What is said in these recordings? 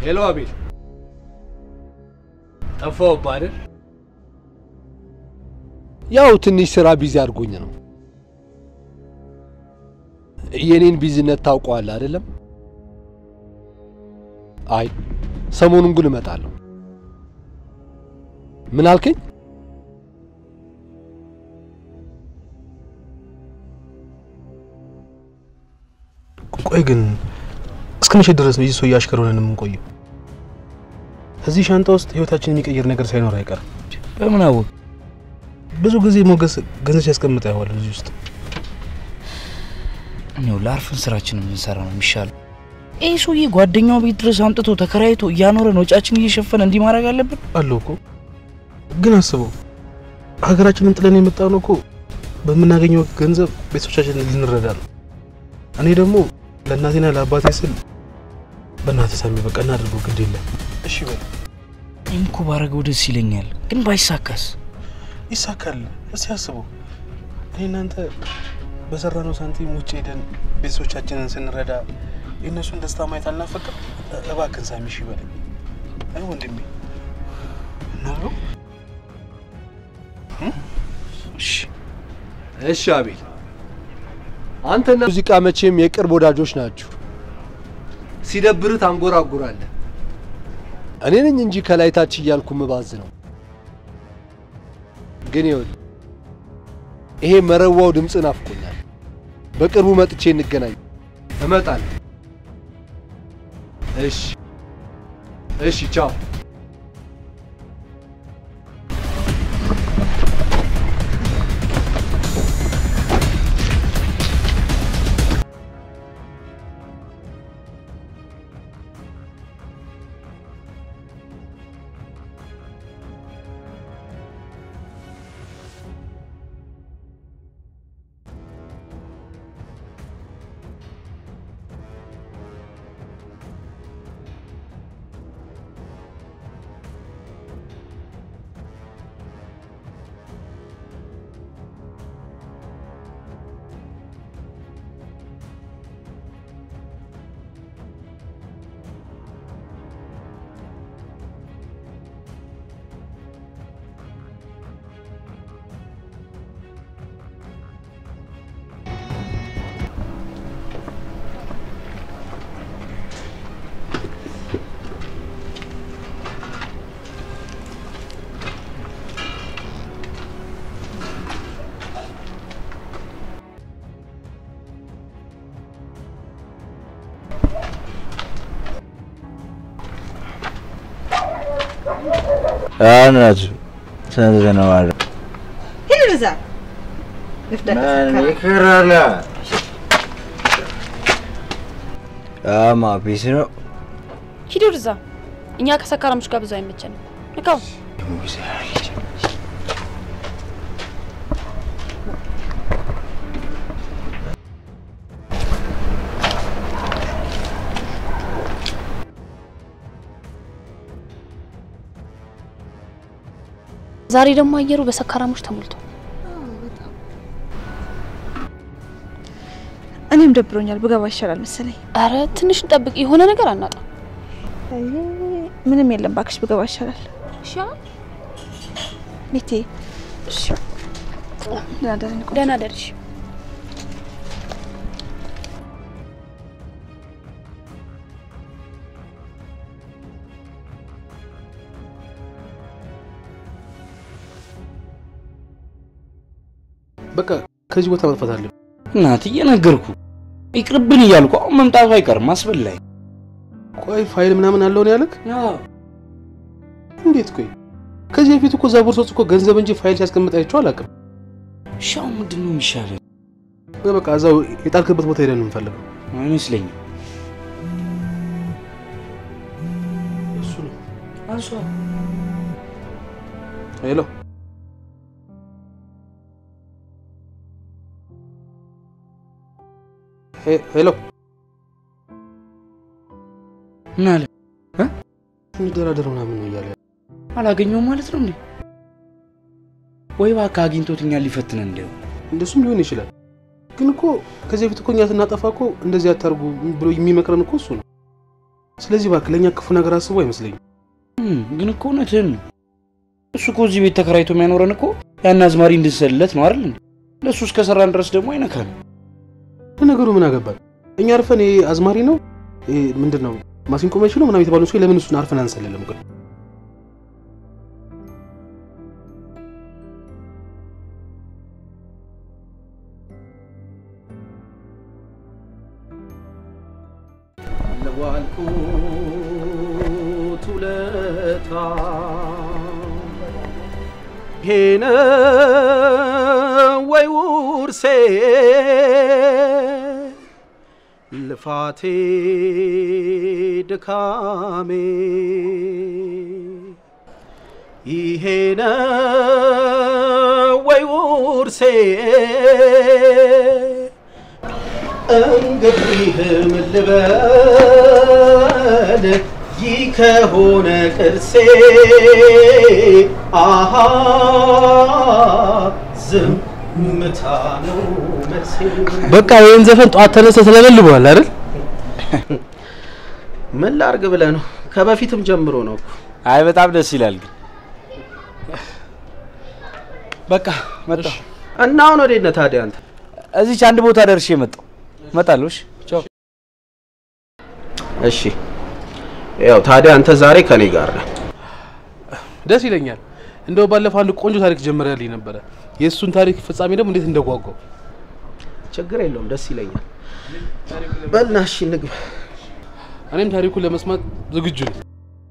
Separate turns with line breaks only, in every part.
ሄሎ አቤል፣ ጠፋሁብህ አይደል? ያው ትንሽ ስራ ቢዚ አድርጎኝ ነው። የኔን ቢዝነት ታውቀዋለህ አይደለም? አይ ሰሞኑን ግን እመጣለሁ። ምን አልከኝ?
ቆይ ግን እስከ መቼ ድረስ ነው ይህ ሰው አሽከር ሆነን የምንቆየው? እዚህ ሻንጣ ውስጥ ህይወታችን የሚቀይር ነገር ሳይኖር አይቀርም።
በምን አወቅ?
ብዙ ጊዜ ሞገስ ገንዘብ ሲያስቀምጥ ያዋል እዚህ ውስጥ።
እኔው ለአርፈን ስራችን የምንሰራ ነው የሚሻለው። ይህ ሰውዬ ጓደኛው ቤት ድረስ አምጥቶ ተከራይቶ እያኖረን ወጫችን እየሸፈነ እንዲህ ማድረግ አለብን?
አለው እኮ ግን አስበው፣ ሀገራችንን ጥለን የመጣ ነው እኮ በምናገኘው ገንዘብ ቤተሰቦቻችንን ልንረዳ ነው። እኔ ደግሞ ለእናቴና ለአባቴ ስል በእናተ ሳሚ በቃ እናድርገው፣ ግድ የለም እሺ በል።
እኔም እኮ ባረገው ደስ ይለኛል፣ ግን ባይሳካስ?
ይሳካል። እስቲ አስበው፣ እኔ እናንተ በሰራነው ሳንቲም ውጭ ሄደን ቤተሰቦቻችንን ስንረዳ የእነሱን ደስታ ማየት አልናፈቅም? እባክን ሳሚ እሺ በለኝ። አይ ወንድሜ እናድርገው።
እሺ
እሺ አቤል፣ አንተና ሙዚቃ መቼም የቅርብ ወዳጆች ናችሁ። ሲደብርህ ታንጎራጉራለህ። እኔ ነኝ እንጂ ከላይ ታች እያልኩ ምባዝ ነው። ግን ይኸውልህ ይሄ መረዋው ድምፅ ናፍቆኛል። በቅርቡ መጥቼ እንገናኝ። እመጣለሁ። እሺ እሺ፣ ቻው።
አናቱ ስንት ነው ማለት
ሂድ ወደዛ ልፍደት
ይከራላ አማ ፒስ ነው
ሂድ ወደዛ። እኛ ከሰካራሞች ጋር ብዙ አይመቸንም። ልካው ዛሬ ደግሞ አየሩ በሰካራሞች ተሞልቶ
እኔም ደብሮኛል። ብገባ ይሻላል መሰለኝ።
አረ ትንሽ እንጠብቅ፣ የሆነ ነገር አናጣም።
አይ፣ ምንም የለም ባክሽ፣ ብገባ ይሻላል።
ይሻላል።
ቤቴ እሺ፣ ደህና ደህና ነኝ።
ደህና ደርሽ።
በቃ ከዚህ ቦታ መጥፋት አለብን።
እናትዬ ነገርኩ፣ ይቅርብን እያልኩ አሁን መምጣቱ አይቀርም። አስበላኝ።
ቆይ ፋይል ምናምን አለው ነው ያለክ? እንዴት? ቆይ ከዚህ በፊት እኮ እዛ ቦርሳ ውስጥ እኮ ገንዘብ እንጂ ፋይል ሲያስቀምጥ አይቼው አላውቅም።
እሺ አሁን ምንድን ነው የሚሻለን?
በቃ እዛው የጣልክበት ቦታ ሄደን እንፈልገው።
አይመስለኝም።
እሱ ነው።
አንሷ
ሄሎ ሄ- ሄሎ
ምን አለ?
እንደራደር ምናምን ነው እያለ
አላገኘውም ማለት ነው እንዴ? ወይ እባክህ አግኝቶት እኛን ሊፈትነን እንደው
እንደሱም ሊሆን ይችላል። ግን እኮ ከዚህ በፊት እኮ እኛ ስናጠፋ እኮ እንደዚህ አታርጉ ብሎ የሚመክረን እኮ እሱ ነው። ስለዚህ እባክህ ለእኛ ክፉ ነገር አስቦ አይመስለኝም።
እም፣ ግን እኮ እውነትህን ነው። እሱ እኮ እዚህ ቤት ተከራይቶ የሚያኖረን እኮ ያን አዝማሪ እንድንሰልለት ነው አይደል? እንዴ? ለእሱ እስከሰራን ድረስ ደግሞ አይነካን።
ለነገሩ ምን አገባል? እኛ አርፈን ይሄ አዝማሪ ነው ይሄ ምንድን ነው ማሲንቆ መቺ ነው ምናምን የተባሉ ሰው ለምን እሱን አርፈን አንሰልልም? ግን
ለዋልኩት ውለታ ሄነ ወይ ውርሴ ልፋቴ ድካሜ ይሄነ ወይ ውርሴ እንግዲህ ምን ልበል ይህ ከሆነ ቅርሴ አሃ ዝምታ ነው መልሴ።
በቃ ይህን ዘፈን ጠዋት ተነስተ ስለበልበዋል አይደል?
ምን ላርግ ብለህ ነው? ከበፊትም ጀምሮ ነው እኮ።
አይ በጣም ደስ ይላል። ግን በቃ መጣሁ።
እና አሁን ወዴት ነህ ታዲያ አንተ?
እዚች አንድ ቦታ ደርሼ መጣሁ። እመጣለሁ። እሺ ቻው።
እሺ ያው ታዲያ አንተ ዛሬ ከኔ ጋር ነህ።
ደስ ይለኛል። እንደው ባለፈው አንድ ቆንጆ ታሪክ ጀምረልኝ ነበረ። የእሱን ታሪክ ፍጻሜ ደግሞ እንዴት እንደጓጓው
ችግር የለውም ደስ ይለኛል። በልና እሺ እንግባ።
እኔም ታሪኩን ለመስማት ዝግጁ ነኝ።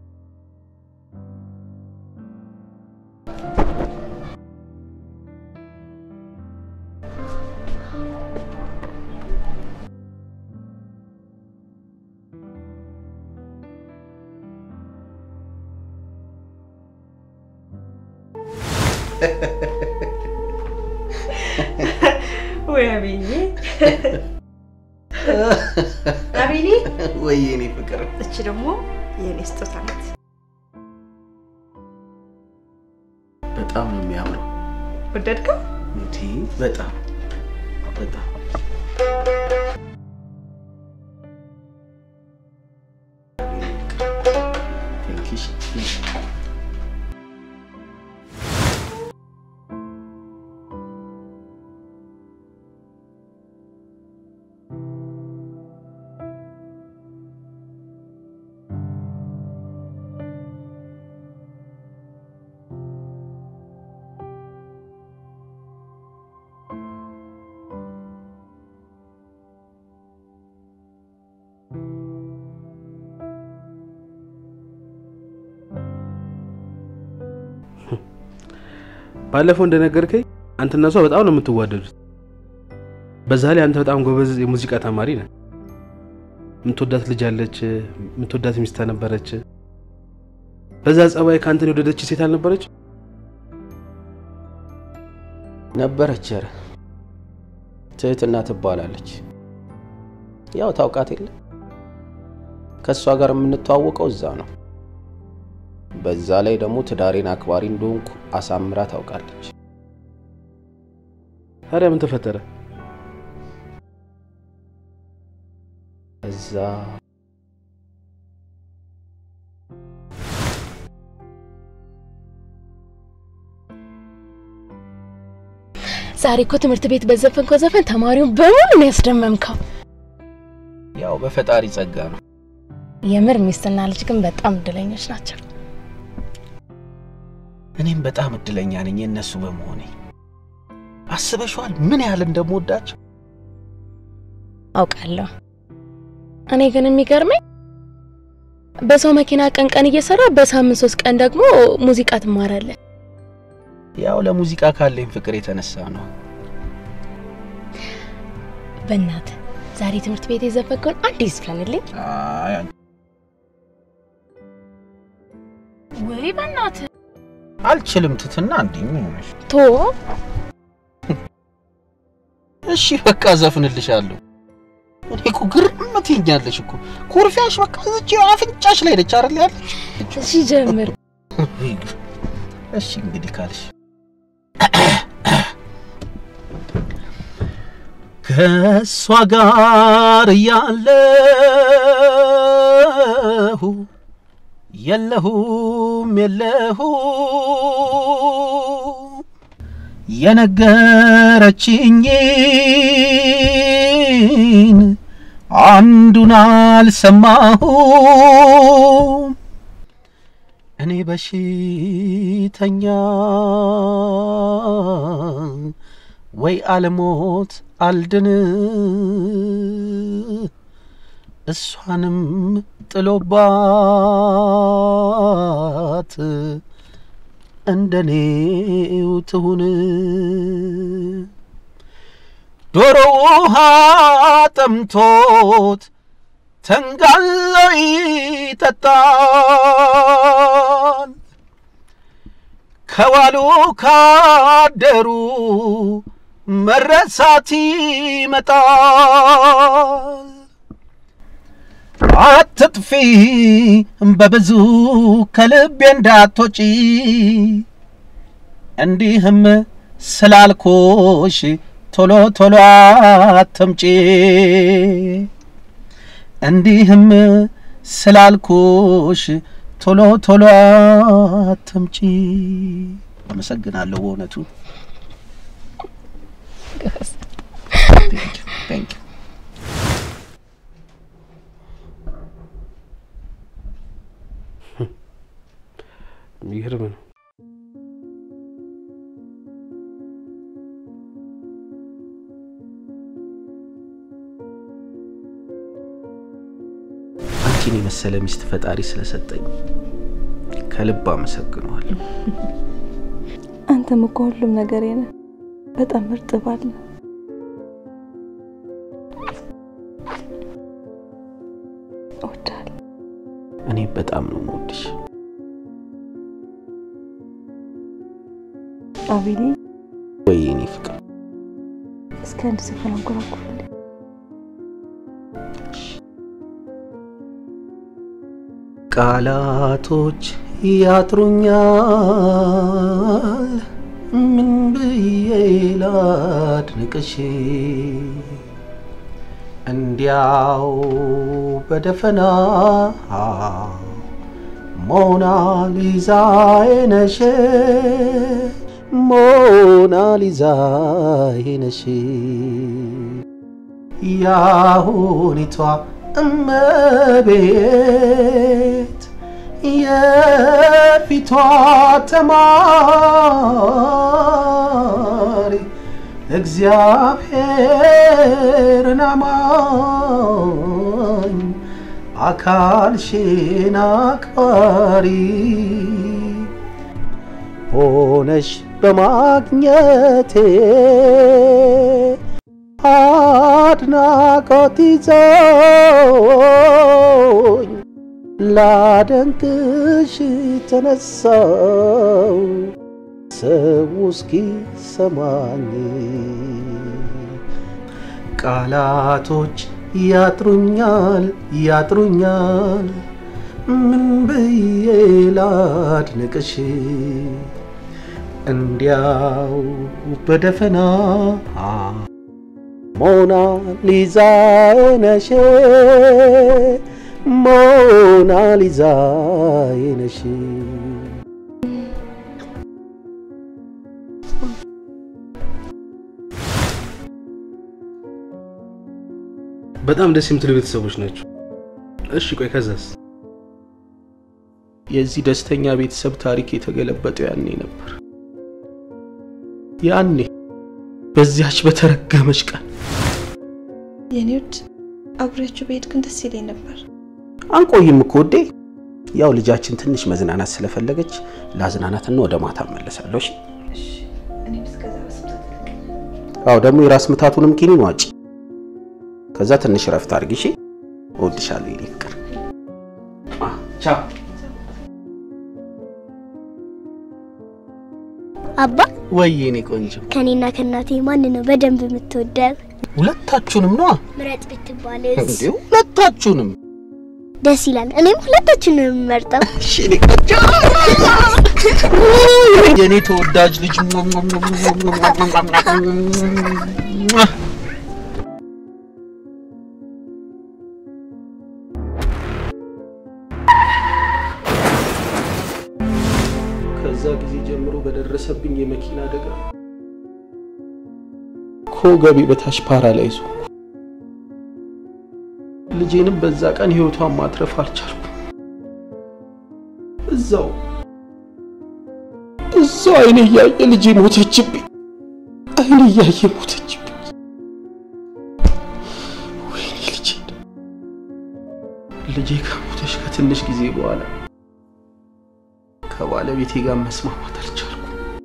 ወይ አቤኔ አቤኔ፣
ወይ የኔ ፍቅር
እቺ ደግሞ የኔ ስጦታ ናት።
በጣም ነው የሚያምረው።
ወደድከው?
እንዲህ በጣም በጣም ቴንኪሽ
ባለፈው እንደነገርከኝ አንተና እሷ በጣም ነው የምትዋደዱት። በዛ ላይ አንተ በጣም ጎበዝ የሙዚቃ ተማሪ ነህ። የምትወዳት ልጅ አለች፣ የምትወዳት ሚስት ነበረች። በዛ ጸባይ ከአንተን የወደደች ሴት አልነበረች?
ነበረች። ኧረ ትህትና ትባላለች። ያው ታውቃት የለ ከእሷ ጋር የምንተዋወቀው እዛ ነው። በዛ ላይ ደግሞ ትዳሬን አክባሪ እንደሆንኩ አሳምራ ታውቃለች።
ታዲያ ምን ተፈጠረ?
እዛ
ዛሬ እኮ ትምህርት ቤት በዘፈንከው ዘፈን ተማሪውን በሙሉ ነው ያስደመምከው።
ያው በፈጣሪ ጸጋ ነው።
የምር ሚስትና ልጅ ግን በጣም እድለኞች ናቸው።
እኔም በጣም እድለኛ ነኝ የእነሱ በመሆኔ። አስበሽዋል ምን ያህል እንደምወዳቸው?
አውቃለሁ። እኔ ግን የሚገርመኝ በሰው መኪና ቀን ቀን እየሰራ በሳምንት ሶስት ቀን ደግሞ ሙዚቃ ትማራለህ።
ያው ለሙዚቃ ካለኝ ፍቅር የተነሳ ነው።
በእናት ዛሬ ትምህርት ቤት የዘፈንከውን አንድ ይዝፈንልኝ።
አይ
ወይ በእናት
አልችልም ትትና እንዲህ ምን ሆነሽ?
ቶ
እሺ በቃ ዘፍንልሻለሁ። እኔ እኮ ግርም ትይኛለሽ እኮ ኩርፊያሽ በቃ እዚች አፍንጫሽ ላይ ነች አይደል ያለች?
እሺ ጀምር።
እሺ እንግዲህ ካልሽ ከእሷ ጋር እያለው
የለሁም የለሁም የነገረችኝን አንዱን አልሰማሁም እኔ በሽተኛ ወይ አልሞት አልድን እሷንም ጥሎባት እንደኔው ትሁን ዶሮ ውሃ ጠምቶት ተንጋሎ ይጠጣል ከዋሉ ካደሩ መረሳት ይመጣል አትጥፊ በብዙ ከልቤ እንዳትወጪ እንዲህም ስላልኮሽ ቶሎ ቶሎ አትምጪ እንዲህም ስላልኩሽ ቶሎ ቶሎ አትምጪ። አመሰግናለሁ በእውነቱ Thank you.
የሚገርም ነው።
አንቺን የመሰለ ሚስት ፈጣሪ ስለሰጠኝ ከልብ አመሰግነዋለሁ።
አንተም እኮ ሁሉም ነገር ነህ። በጣም ምርጥ ባል ነህ። እወድሃለሁ።
እኔ በጣም ነው የምወድሽ።
አቤሌ
ወይ የኔ ፍቅር
እስከ አንድ ዘፈን አንጎራጉርልኝ።
ቃላቶች ያጥሩኛል፣ ምን ብዬ ላድንቅሽ? እንዲያው በደፈና ሞናሊዛዬ ነሽ፣ ሞናሊዛዬ ነሽ ያሁኒቷ እመቤት የፊቷ ተማሪ እግዚአብሔርን አማኝ አካልሽን አክባሪ ሆነሽ በማግኘቴ አድናቆት ይዞኝ ላደንቅሽ ተነሳው ሰው እስኪ ሰማኝ ቃላቶች ያጥሩኛል ያጥሩኛል ምን ብዬ ላድንቅሽ እንዲያው በደፈና ሞና ሊዛ ነሽ ሞና ሊዛ ነሽ
በጣም ደስ የምትሉ ቤተሰቦች ናቸው። እሺ ቆይ ከዛስ?
የዚህ ደስተኛ ቤተሰብ ታሪክ የተገለበጠው ያኔ ነበር። ያኔ በዚያች በተረገመች ቀን
የኔ ውድ አብሬያችሁ በሄድ ግን ደስ ይለኝ ነበር።
አንቆይም እኮ ውዴ። ያው ልጃችን ትንሽ መዝናናት ስለፈለገች ላዝናናትና ወደ ማታ እመለሳለሁ። እሺ?
እኔም እስከዛ በስብሰት
አዎ ደግሞ የራስ ምታቱንም ኪኒን ዋጭ። ከዛ ትንሽ ረፍት አድርጊ። እሺ? እወድሻለሁ የኔ ፍቅር። አ ቻው።
አባ
ወይ የኔ ቆንጆ፣
ከኔና ከእናቴ ማን ነው በደንብ የምትወደው?
ሁለታችሁንም ነዋ።
ምረጥ ብትባልስ?
እንዴ ሁለታችሁንም።
ደስ ይላል። እኔም ሁለታችን ነው የምመርጠው።
እሺ የኔ ቆንጆ፣ የኔ ተወዳጅ ልጅ ከዛ ጊዜ ጀምሮ በደረሰብኝ የመኪና አደጋ ከወገቤ በታች ፓራላይዝ ሆንኩ። ልጄንም በዛ ቀን ህይወቷን ማትረፍ አልቻልኩም። እዛው እዛው አይኔ እያየ ልጄ ሞተችብኝ። አይኔ እያየ ሞተችብኝ። ወይኔ ልጄ ልጄ ከሞተች ከትንሽ ጊዜ በኋላ ከባለቤቴ ጋር መስማማት አልቻልኩም።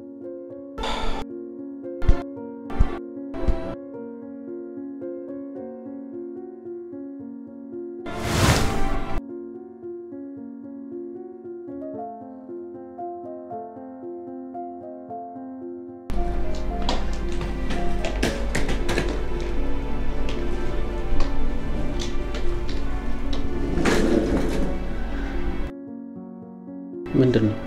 ምንድን ነው?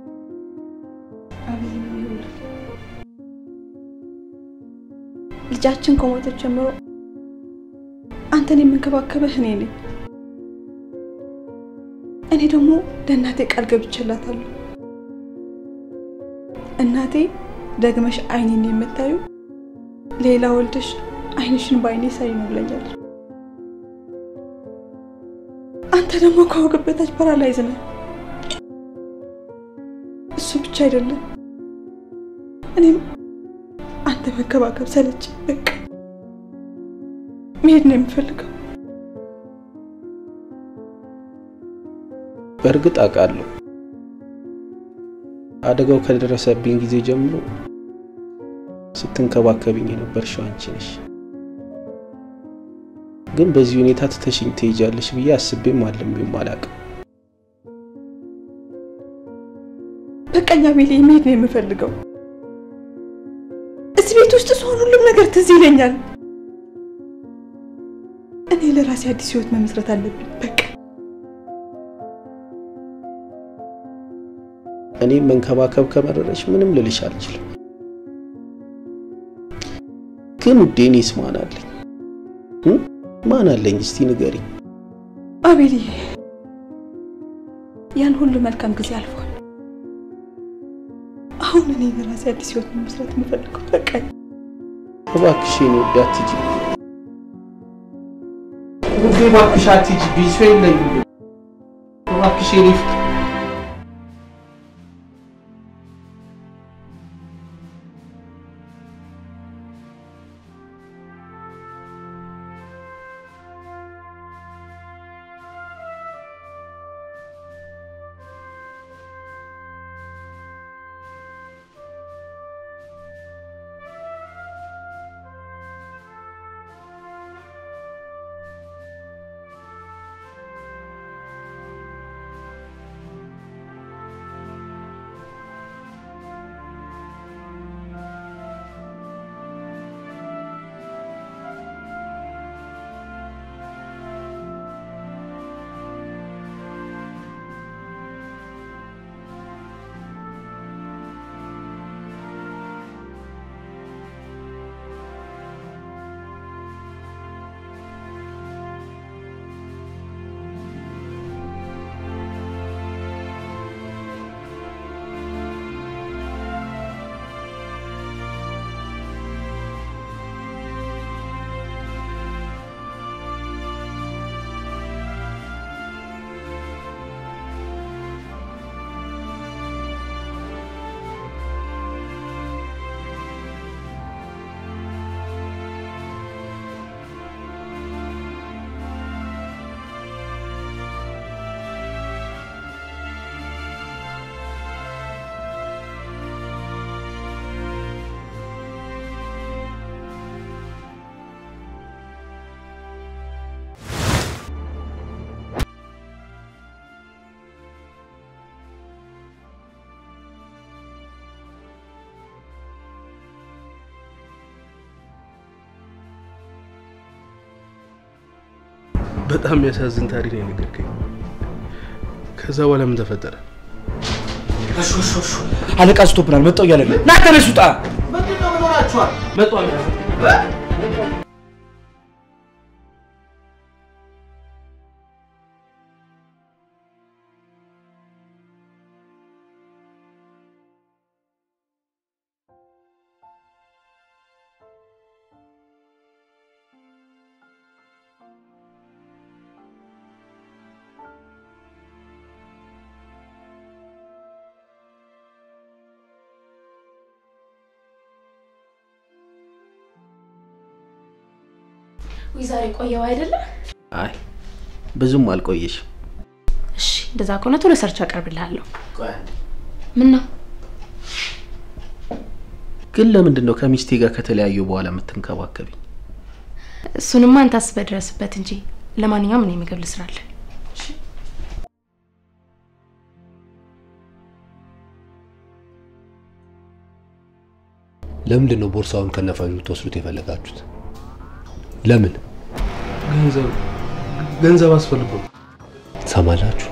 ልጃችን ከሞተች ጀምሮ አንተን የምንከባከበህ እኔ ነኝ። እኔ ደግሞ ለእናቴ ቃል ገብቼላታለሁ። እናቴ ደግመሽ አይኔን የምታዩ ሌላ ወልደሽ አይንሽን በአይኔ ሳይ ነው ብለኛለች። አንተ ደግሞ ከወገብ በታች ፓራላይዝ ነህ። እሱ ብቻ አይደለም፣ እኔም አንተ መከባከብ ሰለች። በቃ መሄድ ነው የምፈልገው።
በእርግጥ አውቃለሁ አደጋው ከደረሰብኝ ጊዜ ጀምሮ ስትንከባከብኝ የነበርሽው አንቺ ነሽ። ግን በዚህ ሁኔታ ትተሽኝ ትሄጃለሽ ብዬ አስቤም አልሜም አላውቅም።
በቃኛ ቤሌ መሄድ ነው የምፈልገው። እዚህ ቤት ውስጥ ስሆን ሁሉም ነገር ትዝ ይለኛል። እኔ ለራሴ አዲስ ህይወት መመስረት አለብኝ። በቃ
እኔም መንከባከብ ከመረረሽ ምንም ልልሽ አልችልም። ግን ውዴ እኔስ ማን አለኝ እ? ማን አለኝ እስቲ ንገሪኝ።
አቤልዬ፣ ያን ሁሉ መልካም ጊዜ አልፏል። አሁን እኔ ለራሴ አዲስ ህይወት መመስረት የምፈልገው በቃ
እባክሽ የኔ ውዴ አትሂጂ። ውዴ እባክሽ አትሂጂ። ቢሶ የለኝም። እባክሽ የኔ ፍቅር በጣም የሚያሳዝን ታሪክ ነው የነገርከኝ። ከዛ በኋላ ምን ተፈጠረ?
አለቃ ስቶፕናል መጣው እያለ ነው። ና ተነሱ፣ ውጣ።
ወይ ዛሬ ቆየው አይደለ?
አይ ብዙም አልቆየሽም።
እሺ እንደዛ ከሆነ ቶሎ ሰርች አቀርብልሃለሁ። ምን ነው
ግን ለምንድን ነው ከሚስቴ ጋር ከተለያዩ በኋላ የምትንከባከቢኝ?
እሱንማ አንተ አስበህ ድረስበት እንጂ። ለማንኛውም እኔ ምግብ ልስራለን።
ለምንድን ነው ቦርሳውን ከነፋይሉ ልትወስዱት የፈለጋችሁት? ለምን
ገንዘብ ገንዘብ አስፈልጎ
ትሰማላችሁ?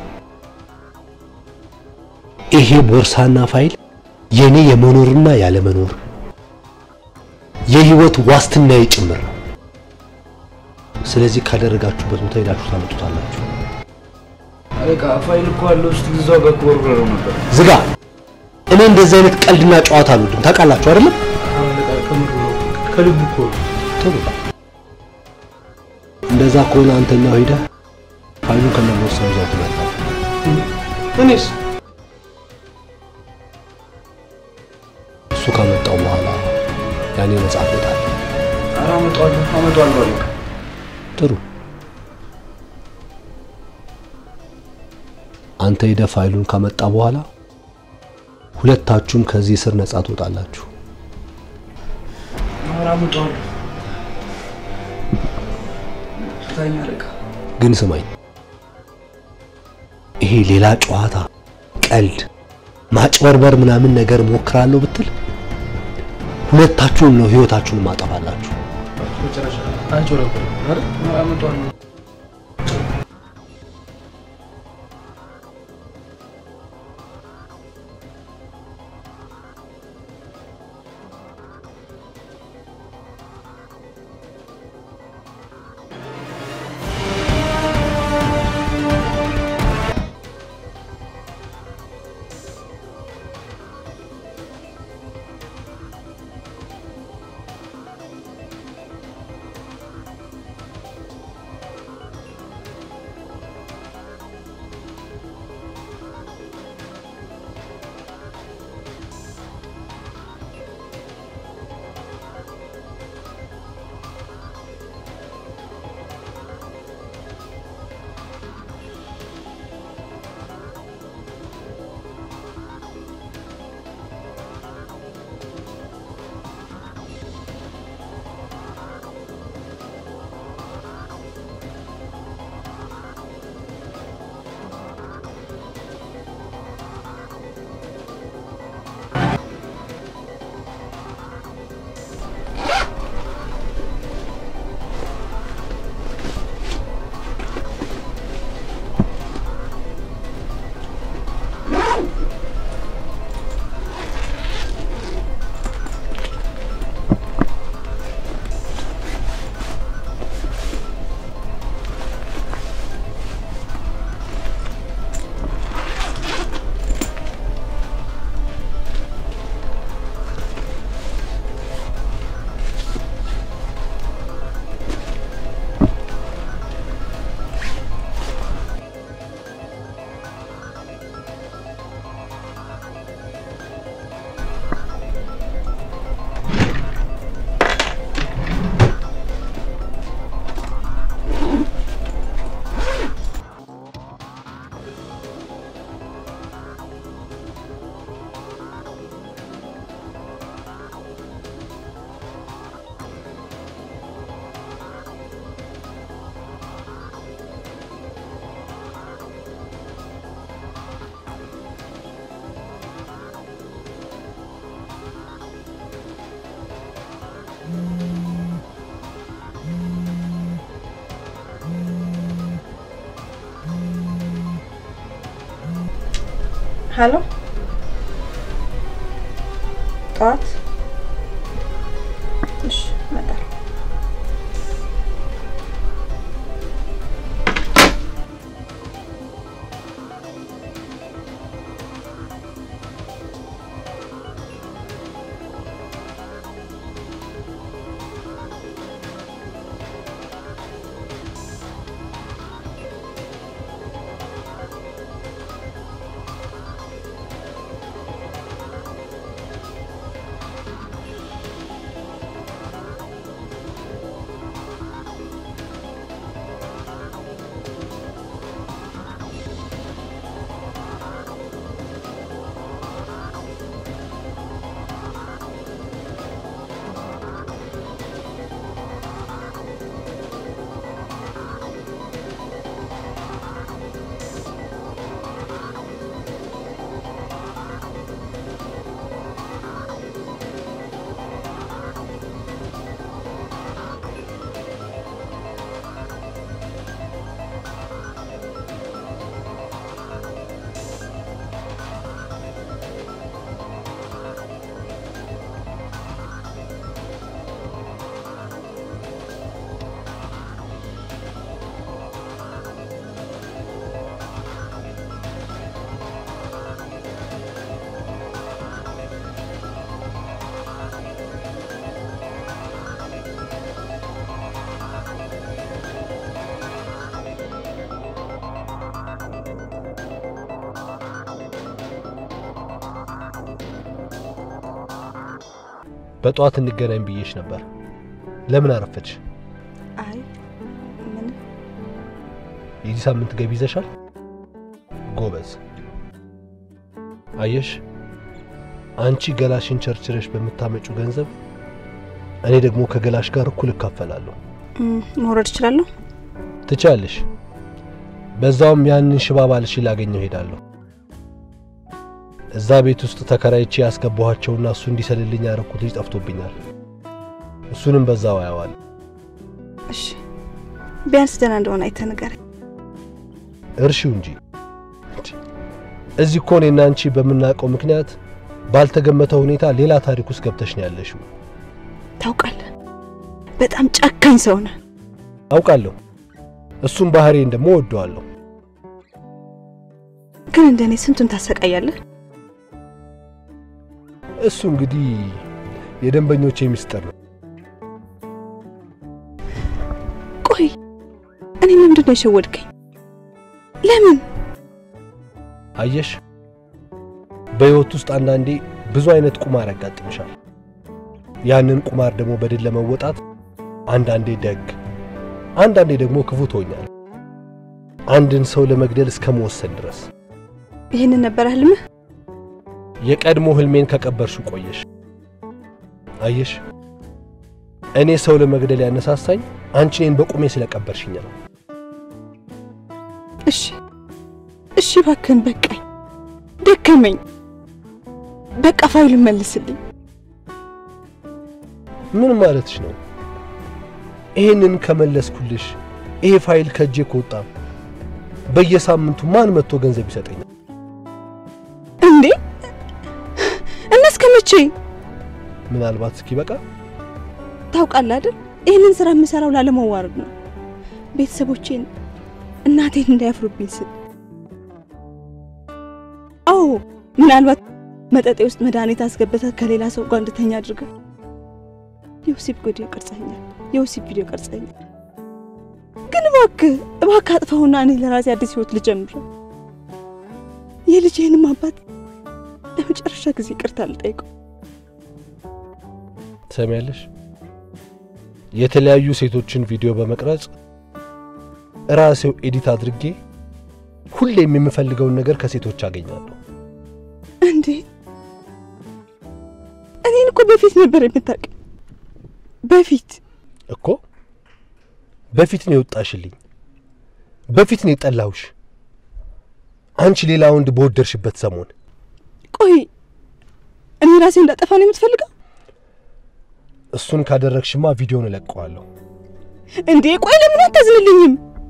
ይሄ ቦርሳና ፋይል የኔ የመኖርና ያለመኖር የህይወት ዋስትና ጭምር ነው። ስለዚህ ካደረጋችሁበት ቦታ ሄዳችሁ ታመጡታላችሁ።
አለቃ ፋይል እኮ አለ ውስጥ እዛው ጋር ኮርኩረው ነበር።
ዝጋ። እኔ እንደዚህ አይነት ቀልድና ጨዋታ አልወድም። ታውቃላችሁ አይደለም?
ከልቡ እኮ ነው።
ጥሩ። እንደዛ ከሆነ አንተኛው ሄደህ ፋይሉን ከነቦርሳው ይዘው ትመጣለህ።
እኔስ
እሱ ካመጣው በኋላ ያኔ ነጻ ትወጣለህ።
ኧረ አመጣዋለሁ አመጣዋለሁ አለቃ።
ጥሩ። አንተ ሄደህ ፋይሉን ካመጣ በኋላ ሁለታችሁም ከዚህ ስር ነጻ ትወጣላችሁ።
ኧረ አመጣዋለሁ። ፍታኝ አለቃ።
ግን ስማኝ፣ ይሄ ሌላ ጨዋታ፣ ቀልድ፣ ማጭበርበር ምናምን ነገር ሞክራለሁ ብትል ሁለታችሁም ነው ህይወታችሁን ማጠፋላችሁ።
መጨረሻ አጭበረብርም አይደል?
ኧረ አመጣዋለሁ።
ሀሎ ጠዋት እሺ እመጣለሁ።
በጠዋት እንገናኝ ብዬሽ ነበር። ለምን አረፈድሽ?
አይ ምን
የዚህ ሳምንት ገቢ ይዘሻል? ጎበዝ። አየሽ፣ አንቺ ገላሽን ቸርችረሽ በምታመጩ ገንዘብ እኔ ደግሞ ከገላሽ ጋር እኩል እካፈላለሁ።
እም፣ መውረድ እችላለሁ?
ትቻለሽ። በዛውም ያንን ሽባ ባልሽ ላገኘው ሄዳለሁ። እዛ ቤት ውስጥ ተከራይቼ ያስገባኋቸውና እሱ እንዲሰልልኝ ያረኩት ልጅ ጠፍቶብኛል። እሱንም በዛው አያዋል።
እሺ ቢያንስ ደህና እንደሆነ አይተህ ንገረኝ።
እርሺው እንጂ እንጂ እዚህ እኮ እኔና አንቺ በምናውቀው ምክንያት ባልተገመተ ሁኔታ ሌላ ታሪክ ውስጥ ገብተሽ ነው ያለሽው።
ታውቃለህ፣ በጣም ጨካኝ ሰው ነህ።
አውቃለሁ። እሱም ባህሪዬን ደግሞ ወደዋለሁ።
ግን እንደኔ ስንቱን ታሰቃያለህ?
እሱ እንግዲህ የደንበኞቼ ሚስጥር ነው።
ቆይ እኔ ለምንድን ነው የሸወድከኝ? ለምን?
አየሽ፣ በሕይወት ውስጥ አንዳንዴ ብዙ አይነት ቁማር ያጋጥምሻል። ያንን ቁማር ደግሞ በድል ለመወጣት አንዳንዴ ደግ፣ አንዳንዴ ደግሞ ክፉ ትሆኛል። አንድን ሰው ለመግደል እስከ መወሰን ድረስ።
ይህንን ነበር ህልምህ?
የቀድሞ ህልሜን ከቀበርሽ ቆየሽ። አየሽ፣ እኔ ሰው ለመግደል ያነሳሳኝ አንቺ እኔን በቁሜ ስለቀበርሽኝ ነው።
እሺ እሺ፣ እባክህን በቃኝ፣ ደከመኝ። በቃ ፋይሉን መልስልኝ።
ምን ማለትሽ ነው? ይሄንን ከመለስኩልሽ ይሄ ፋይል ከእጄ ከወጣ በየሳምንቱ ማን መጥቶ ገንዘብ ይሰጠኛል?
እንዴ እና እስከ መቼ?
ምናልባት እስኪበቃ
ታውቃለህ አይደል ይህንን ስራ የምሰራው ላለመዋረድ ነው። ቤተሰቦቼን እናቴን እንዳያፍሩብኝ ስል። አዎ ምናልባት መጠጤ ውስጥ መድኃኒት አስገብተህ ከሌላ ሰው ጋር እንድተኛ አድርገህ የወሲብ ቪዲዮ ቀርጸኛል፣ የወሲብ ቪዲዮ ቀርጸኛል። ግን እባክህ እባክህ አጥፋውና እኔ ለራሴ አዲስ ህይወት ልጀምር። የልጅህንም አባት ለመጨረሻ ጊዜ ይቅርታ ልጠይቀው።
ትሰሚያለሽ? የተለያዩ ሴቶችን ቪዲዮ በመቅረጽ ራሴው ኤዲት አድርጌ ሁሌም የምፈልገውን ነገር ከሴቶች አገኛለሁ።
እንዴ እኔን እኮ በፊት ነበር የምታውቅ። በፊት
እኮ በፊት ነው የወጣሽልኝ፣ በፊት ነው የጠላሁሽ። አንቺ ሌላ ወንድ በወደድሽበት ሰሞን
ቆይ እኔ ራሴ እንዳጠፋ ነው የምትፈልገው
እሱን ካደረግሽማ ቪዲዮን እለቀዋለሁ።
እንዴ? ቆይ ለምን አታዝንልኝም?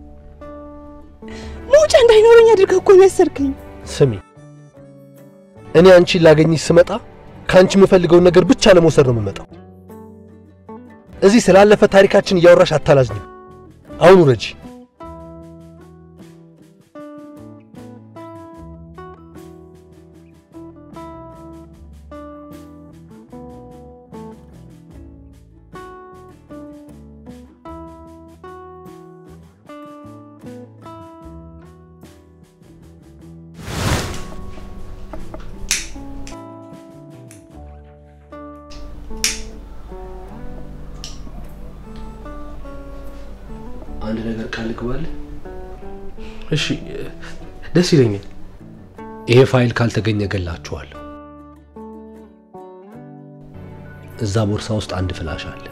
መውጫ እንዳይኖረኝ አድርገህ እኮ ነው ያሰርከኝ።
ስሚ፣ እኔ አንቺን ላገኝሽ ስመጣ ከአንቺ የምፈልገውን ነገር ብቻ ለመውሰድ ነው የምመጣው። እዚህ ስላለፈ ታሪካችን እያወራሽ አታላዝኝም። አሁን ውረጂ። አንድ ነገር ቃል ልግባልህ።
እሺ ደስ ይለኛል።
ይሄ ፋይል ካልተገኘ ገላችኋለሁ። እዛ ቦርሳ ውስጥ አንድ ፍላሽ አለ።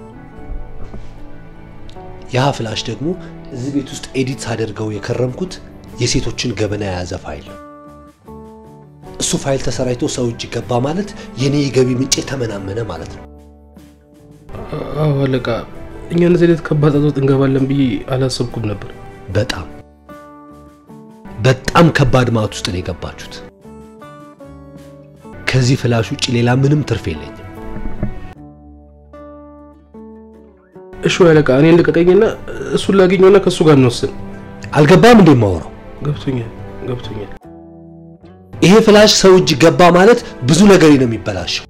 ያ ፍላሽ ደግሞ እዚህ ቤት ውስጥ ኤዲት ሳደርገው የከረምኩት የሴቶችን ገበና የያዘ ፋይል ነው። እሱ ፋይል ተሰራይቶ ሰው እጅ ገባ ማለት የኔ የገቢ ምንጭ ተመናመነ ማለት ነው።
አዎ አለቃ፣ እኛ እንደዚህ አይነት ከባድ ጣጣ ውስጥ እንገባለን ብዬ አላሰብኩም ነበር።
በጣም በጣም ከባድ ማት ውስጥ ነው የገባችሁት። ከዚህ ፍላሽ ውጭ ሌላ ምንም ትርፍ የለኝም።
እሺ አለቃ፣ እኔ ልቀቀኝና እሱን ላገኘውና ከእሱ ጋር እንወስን።
አልገባም እንዴ የማወራው?
ገብቶኛል ገብቶኛል።
ይሄ ፍላሽ ሰው እጅ ገባ ማለት ብዙ ነገር ነው የሚበላሸው።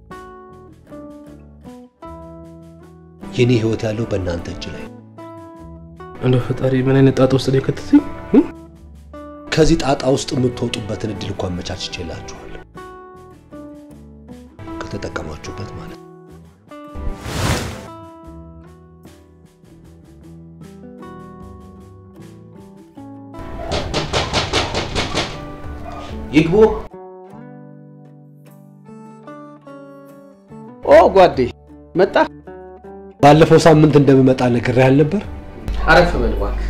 የኔ ህይወት ያለው በእናንተ እጅ ላይ ነው።
እንደ ፈጣሪ ምን አይነት ጣጣ ውስጥ ነው የከተተኝ?
ከዚህ ጣጣ ውስጥ የምትወጡበትን እድል እንኳን አመቻችቼላችኋለሁ ከተጠቀማችሁበት ማለት ነው።
ይግቡ። ኦ ጓዴ መጣ።
ባለፈው ሳምንት እንደምመጣ ነግሬህ አልነበር?
አረፍ በል እባክህ።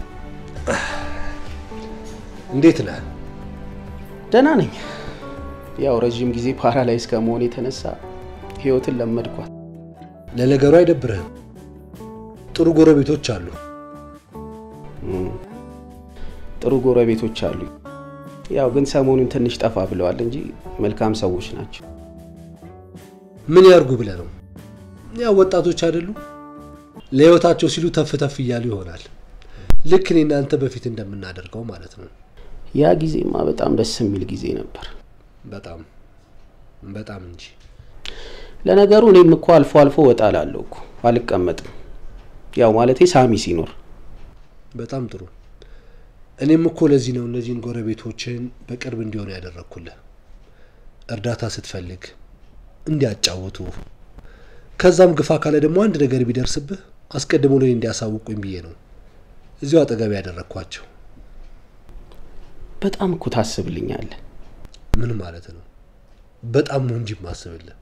እንዴት ነህ?
ደህና ነኝ። ያው ረዥም ጊዜ ፓራላይዝ ከመሆን የተነሳ ህይወትን ለመድኳት።
ለነገሩ አይደብርህም። ጥሩ ጎረቤቶች አሉ።
እም፣ ጥሩ ጎረቤቶች አሉ። ያው ግን ሰሞኑን ትንሽ ጠፋ ብለዋል እንጂ መልካም ሰዎች ናቸው።
ምን ያርጉ ብለህ ነው? ያው ወጣቶች አይደሉ? ለህይወታቸው ሲሉ ተፍ ተፍ እያሉ ይሆናል። ልክ እኔ እናንተ በፊት እንደምናደርገው ማለት ነው።
ያ ጊዜማ በጣም ደስ የሚል ጊዜ ነበር።
በጣም በጣም እንጂ።
ለነገሩ እኔም እኮ አልፎ አልፎ ወጣ ላለሁ እኮ አልቀመጥም። ያው ማለቴ ሳሚ ሲኖር
በጣም ጥሩ። እኔም እኮ ለዚህ ነው እነዚህን ጎረቤቶችን በቅርብ እንዲሆኑ ያደረግኩልህ። እርዳታ ስትፈልግ እንዲያጫውቱ፣ ከዛም ግፋ ካለ ደግሞ አንድ ነገር ቢደርስብህ አስቀድሞ ላይ እንዲያሳውቁኝ ብዬ ነው እዚሁ አጠገብ ያደረግኳቸው።
በጣም እኮ ታስብልኛለህ።
ምን ማለት ነው? በጣም ነው እንጂ ማስብልህ።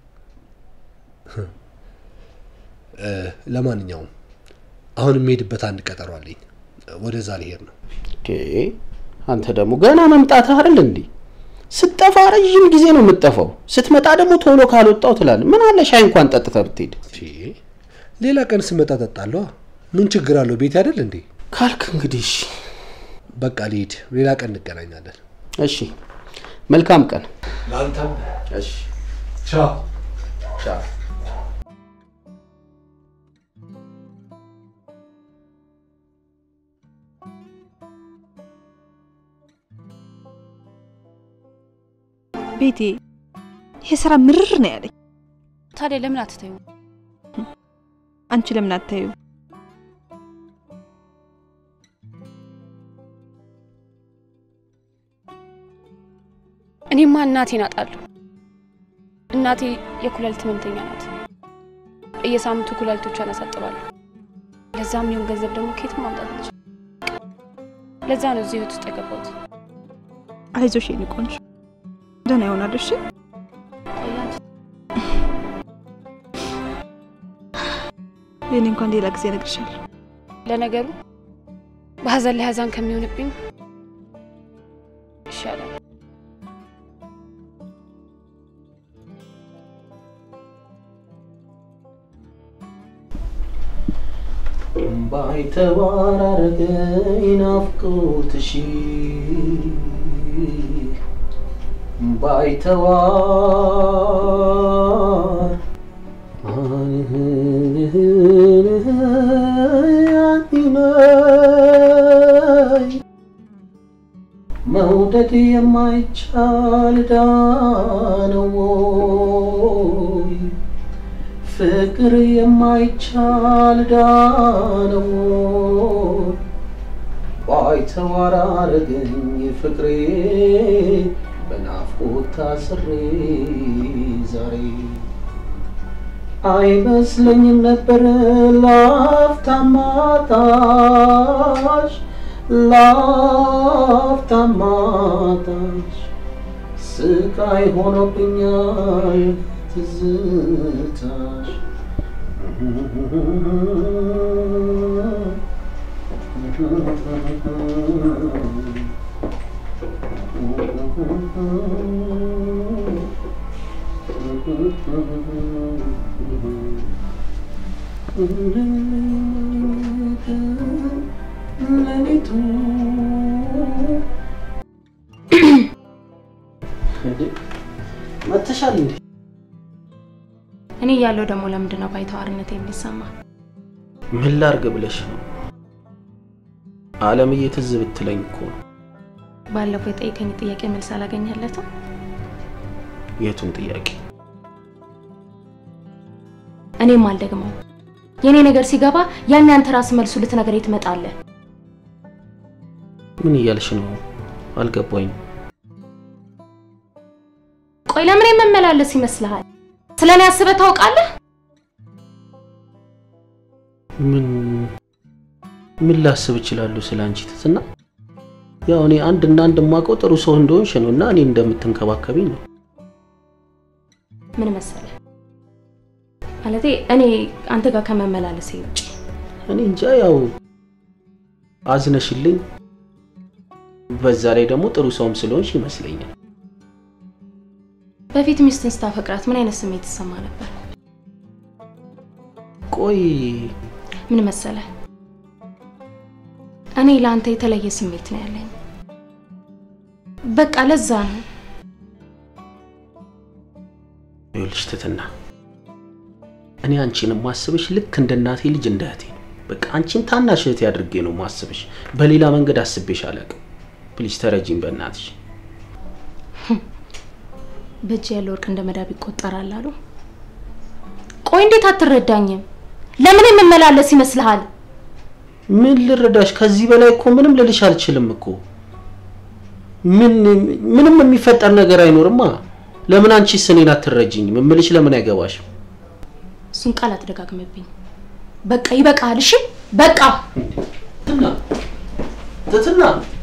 እ፣ ለማንኛውም አሁን የሚሄድበት አንድ ቀጠሮ አለኝ። ወደዛ ልሄድ ነው።
ኦኬ፣ አንተ ደግሞ ገና መምጣትህ አይደል እንዴ? ስትጠፋ ረዥም ጊዜ ነው የምትጠፋው። ስትመጣ ደግሞ ቶሎ ካልወጣው ትላለህ። ምን አለ ሻይ እንኳን ጠጥተህ ብትሄድ
ቺ፣ ሌላ ቀን ስመጣ ጠጣለሁ። ምን ችግር አለው? ቤት አይደል እንዴ?
ካልክ እንግዲህ እሺ።
በቃ ልሂድ። ሌላ ቀን እንገናኛለን።
እሺ፣ መልካም ቀን።
ለአንተም
እሺ፣
ቻው።
ቻው።
ቤቴ ይሄ ስራ ምርር ነው ያለኝ።
ታዲያ ለምን አትተዩ?
አንቺ ለምን አታዩ?
እኔማ እናቴን አጣለሁ። እናቴ የኩላሊት ህመምተኛ ናት። በየሳምንቱ ኩላሊቶቿን አሳጥባለሁ። ለዛም ይሁን ገንዘብ ደግሞ ከየትም ማምጣት አልችልም። ለዛ ነው እዚህ ህይወት ውስጥ የገባሁት።
አይዞሽ የኔ ቆንጆ፣ ደህና ይሆናል። እሺ
ቆይ አንቺ
የኔ እንኳን ሌላ ጊዜ እነግርሻለሁ።
ለነገሩ በሀዘን ላይ ሀዘን ከሚሆንብኝ ይሻላል።
ባይተባራረገኝ ናፍቆትሽ ባይተዋር ያንመኝ መውደድ የማይቻል ዳነው ወይ? ፍቅር የማይቻል ዳነው ባይተዋር አረገኝ ፍቅሬ በናፍቆት ታስሬ ዛሬ አይመስለኝም ነበር ላፍታማታሽ ላፍታማታሽ ስቃይ ሆኖብኛል ትዝታሽ መተሻል እንዴ?
እኔ እያለሁ ደግሞ ለምንድን ነው ባይተዋርነት የሚሰማ?
ምን ላርግ ብለሽ ነው? አለምዬ ትዝ ብትለኝ እኮ ነው።
ባለፈው የጠየቀኝ ጥያቄ መልስ አላገኘለትም።
የቱን ጥያቄ?
እኔም አልደግመው። የእኔ ነገር ሲገባ ያን ያንተ ራስ መልሱ ልትነግረኝ ትመጣለህ።
ምን እያልሽ ነው? አልገባኝም።
ቆይ ለምን የምመላለስ ይመስልሃል? ስለ እኔ አስበህ ታውቃለህ?
ምን ምን ላስብ እችላለሁ ስለ አንቺ ትትና? ያው እኔ አንድ እና አንድ የማውቀው ጥሩ ሰው እንደሆንሽ ነው እና እኔ እንደምትንከባከቢኝ ነው።
ምን መሰለ ማለቴ እኔ አንተ ጋር ከመመላለሴ ውጭ
እኔ እንጃ ያው አዝነሽልኝ፣ በዛ ላይ ደግሞ ጥሩ ሰውም ስለሆንሽ ይመስለኛል።
በፊት ሚስትን ስታፈቅራት ምን አይነት ስሜት ይሰማ ነበር?
ቆይ
ምን መሰለ እኔ ለአንተ የተለየ ስሜት ነው ያለኝ። በቃ ለዛ ነው
ይኸውልሽ ትትና፣ እኔ አንቺን ማስብሽ ልክ እንደ እናቴ ልጅ እንደ እህቴ ነው። በቃ አንቺን ታናሽ እህቴ አድርጌ ነው ማስብሽ። በሌላ መንገድ አስቤሽ አላውቅም። ፕሊዝ ተረጂኝ በእናትሽ።
በእጅ ያለ ወርቅ እንደ መዳብ ይቆጠራል አሉ። ቆይ እንዴት አትረዳኝም? ለምን የምመላለስ ይመስልሃል?
ምን ልረዳሽ? ከዚህ በላይ እኮ ምንም ልልሽ አልችልም እኮ። ምን ምንም የሚፈጠር ነገር አይኖርማ። ለምን አንቺስ እኔን አትረጂኝም? እምልሽ ለምን አይገባሽም?
እሱን ቃል አትደጋግምብኝ። በቃ ይበቃል። እሺ በቃ
ትትና ትትና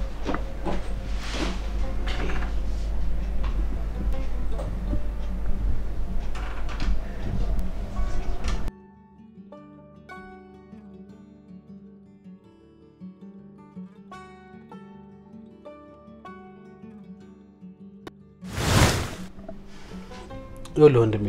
ይኸውልህ ወንድሜ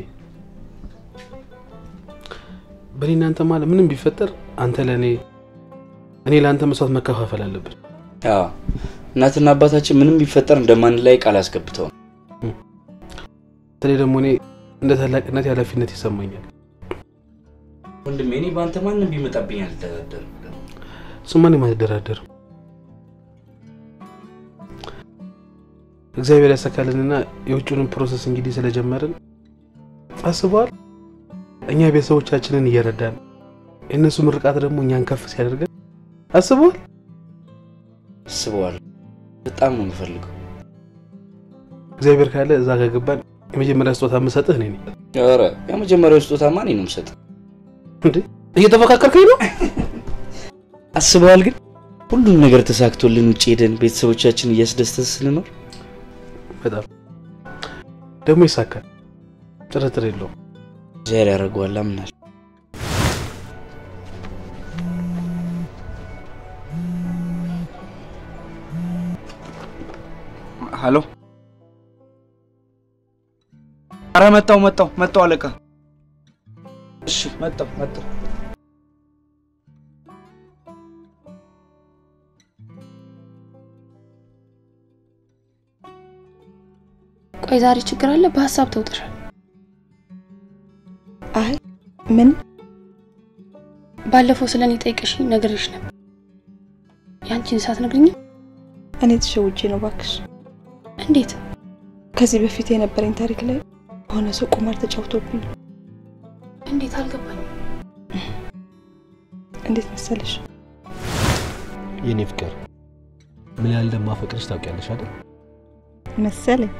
በእኔ እናንተ ማለት ምንም ቢፈጠር አንተ ለእኔ እኔ ለአንተ መስዋዕት መከፋፈል አለብን።
አዎ እናትና አባታችን ምንም ቢፈጠር እንደማንላይ ቃል አስገብተው ነው።
በተለይ ደግሞ እኔ እንደ ታላቅነት ኃላፊነት ይሰማኛል።
ወንድሜ እኔ በአንተ ማንም ቢመጣብኝ አልደራደርም።
እሱማን የማትደራደርም እግዚአብሔር ያሳካልንና የውጭውንም ፕሮሰስ እንግዲህ ስለጀመርን አስበዋል። እኛ ቤተሰቦቻችንን እየረዳን የእነሱ ምርቃት ደግሞ እኛን ከፍ ሲያደርገን አስበዋል።
አስበዋለሁ። በጣም ነው የምፈልገው።
እግዚአብሔር ካለ እዛ ከገባን የመጀመሪያ ስጦታ የምሰጥህ እኔ ነኝ።
ኧረ የመጀመሪያው ስጦታ ማን ነው የምሰጠው?
እንዴ እየተፈካከርከኝ ነው?
አስበዋል ግን ሁሉም ነገር ተሳክቶልን ውጭ ሄደን ቤተሰቦቻችን እያስደስተን ስንኖር
በጣም ደግሞ ይሳካል፣ ጥርጥር የለውም።
እግዚአብሔር ያደርገዋል አምናለሁ። ሀሎ። አረ መጣው መጣው መጣው አለቃ። እሺ መጣው መጣው።
ቆይ ዛሬ ችግር አለ? በሀሳብ ተውጥሻል።
አይ ምን
ባለፈው ስለ እኔ ጠይቀሽኝ ነግሬሽ ነበር። ያንቺን ሳትነግሪኝም
እኔ ተሸውጄ ነው ባክሽ።
እንዴት?
ከዚህ በፊት የነበረኝ ታሪክ ላይ በሆነ ሰው ቁማር ተጫውቶብኝ ነው።
እንዴት አልገባኝም።
እንዴት መሰለሽ
የኔ ፍቅር ምን ያህል እንደማፈቅርሽ ታውቂያለሽ አይደል?
መሰለኝ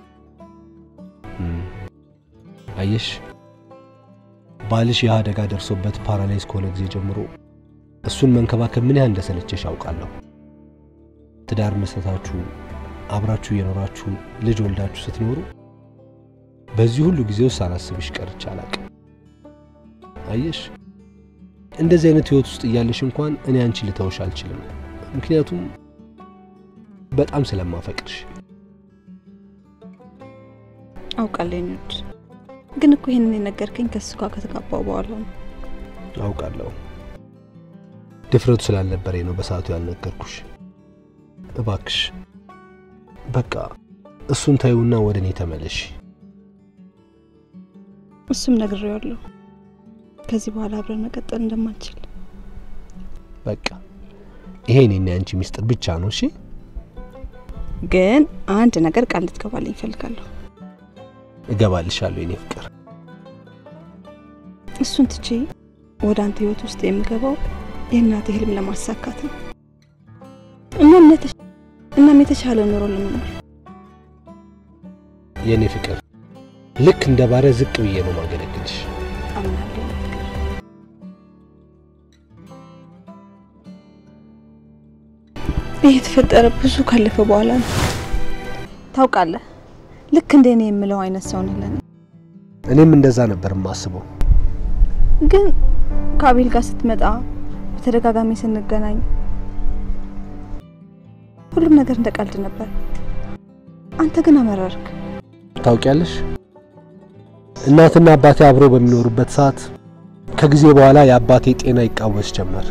አየሽ ባልሽ ይህ አደጋ ደርሶበት ፓራላይዝ ከሆነ ጊዜ ጀምሮ እሱን መንከባከብ ምን ያህል እንደሰለቸሽ አውቃለሁ። ትዳር መስረታችሁ አብራችሁ እየኖራችሁ ልጅ ወልዳችሁ ስትኖሩ በዚህ ሁሉ ጊዜ ውስጥ ሳላስብሽ ቀርቼ አላቅም። አየሽ እንደዚህ አይነት ህይወት ውስጥ እያለሽ እንኳን እኔ አንቺ ልተውሽ አልችልም። ምክንያቱም በጣም ስለማፈቅርሽ።
አውቃለሁ የኔ ውድ። ግን እኮ ይሄንን የነገርከኝ ከሱ ጋር ከተጋባው በኋላ ነው።
አውቃለሁ ድፍረቱ ስላልነበረኝ ነው በሰዓቱ ያልነገርኩሽ። እባክሽ በቃ እሱን ታዩና ወደ እኔ ተመለሽ።
እሱም ነግሬዋለሁ ከዚህ በኋላ አብረን መቀጠል እንደማንችል።
በቃ ይሄ እኔና ያንቺ ሚስጥር ብቻ ነው። እሺ
ግን አንድ ነገር ቃል እንድትገባልኝ እፈልጋለሁ።
እገባልሻለሁ የኔ ፍቅር።
እሱን ትቼ ወደ አንተ ህይወት ውስጥ የምገባው የእናቴ ህልም ለማሳካት ነው። እናም ለተሻ- እናም የተሻለ ኑሮ ለመኖር
የኔ ፍቅር ልክ እንደ ባሪያ ዝቅ ብዬ ነው ማገለግልሽ።
አምናለሁ። ይህ የተፈጠረ ብዙ ካለፈ በኋላ ነው። ታውቃለህ፣ ልክ እንደ እኔ የምለው አይነት ሰው ነህ ለእኔ።
እኔም እንደዛ ነበር የማስበው።
ግን ከአቤል ጋር ስትመጣ በተደጋጋሚ ስንገናኝ ሁሉም ነገር እንደ ቀልድ ነበር። አንተ ግን አመረርክ።
ታውቂያለሽ፣ እናትና አባቴ አብረው በሚኖሩበት ሰዓት ከጊዜ በኋላ የአባቴ ጤና ይቃወስ ጀመር።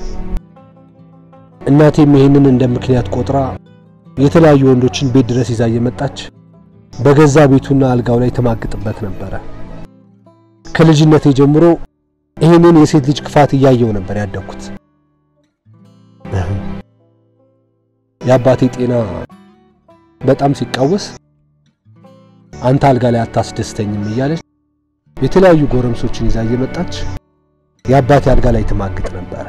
እናቴም ይህንን እንደ ምክንያት ቆጥራ የተለያዩ ወንዶችን ቤት ድረስ ይዛ እየመጣች በገዛ ቤቱና አልጋው ላይ ተማግጥበት ነበረ። ከልጅነቴ ጀምሮ ይህንን የሴት ልጅ ክፋት እያየው ነበር ያደግኩት። የአባቴ ጤና በጣም ሲቃወስ አንተ አልጋ ላይ አታስደስተኝም እያለች የተለያዩ ጎረምሶችን ይዛ እየመጣች የአባቴ አልጋ ላይ ትማግጥ ነበረ።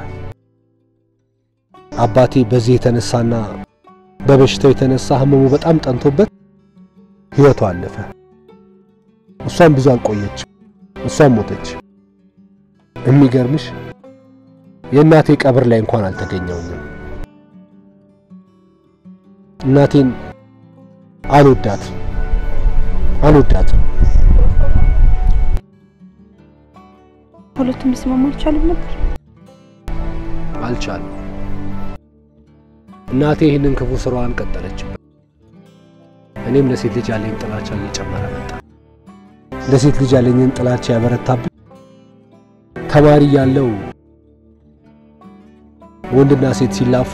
አባቴ በዚህ የተነሳና በበሽታው የተነሳ ህመሙ በጣም ጠንቶበት ህይወቷ አለፈ። እሷም ብዙ አልቆየችም፣ እሷም ሞተች። የሚገርምሽ የእናቴ ቀብር ላይ እንኳን አልተገኘውኝም። እናቴን አልወዳትም አልወዳትም።
ሁለቱም ሊስማሙ አልቻሉም ነበር።
አልቻለም። እናቴ ይህንን ክፉ ስራዋን ቀጠለችበት። እኔም ለሴት ልጅ ያለኝ ጥላቻ እየጨመረ መጣ። ለሴት ልጅ ያለኝን ጥላቻ ያበረታብኝ ተማሪ ያለው ወንድና ሴት ሲላፉ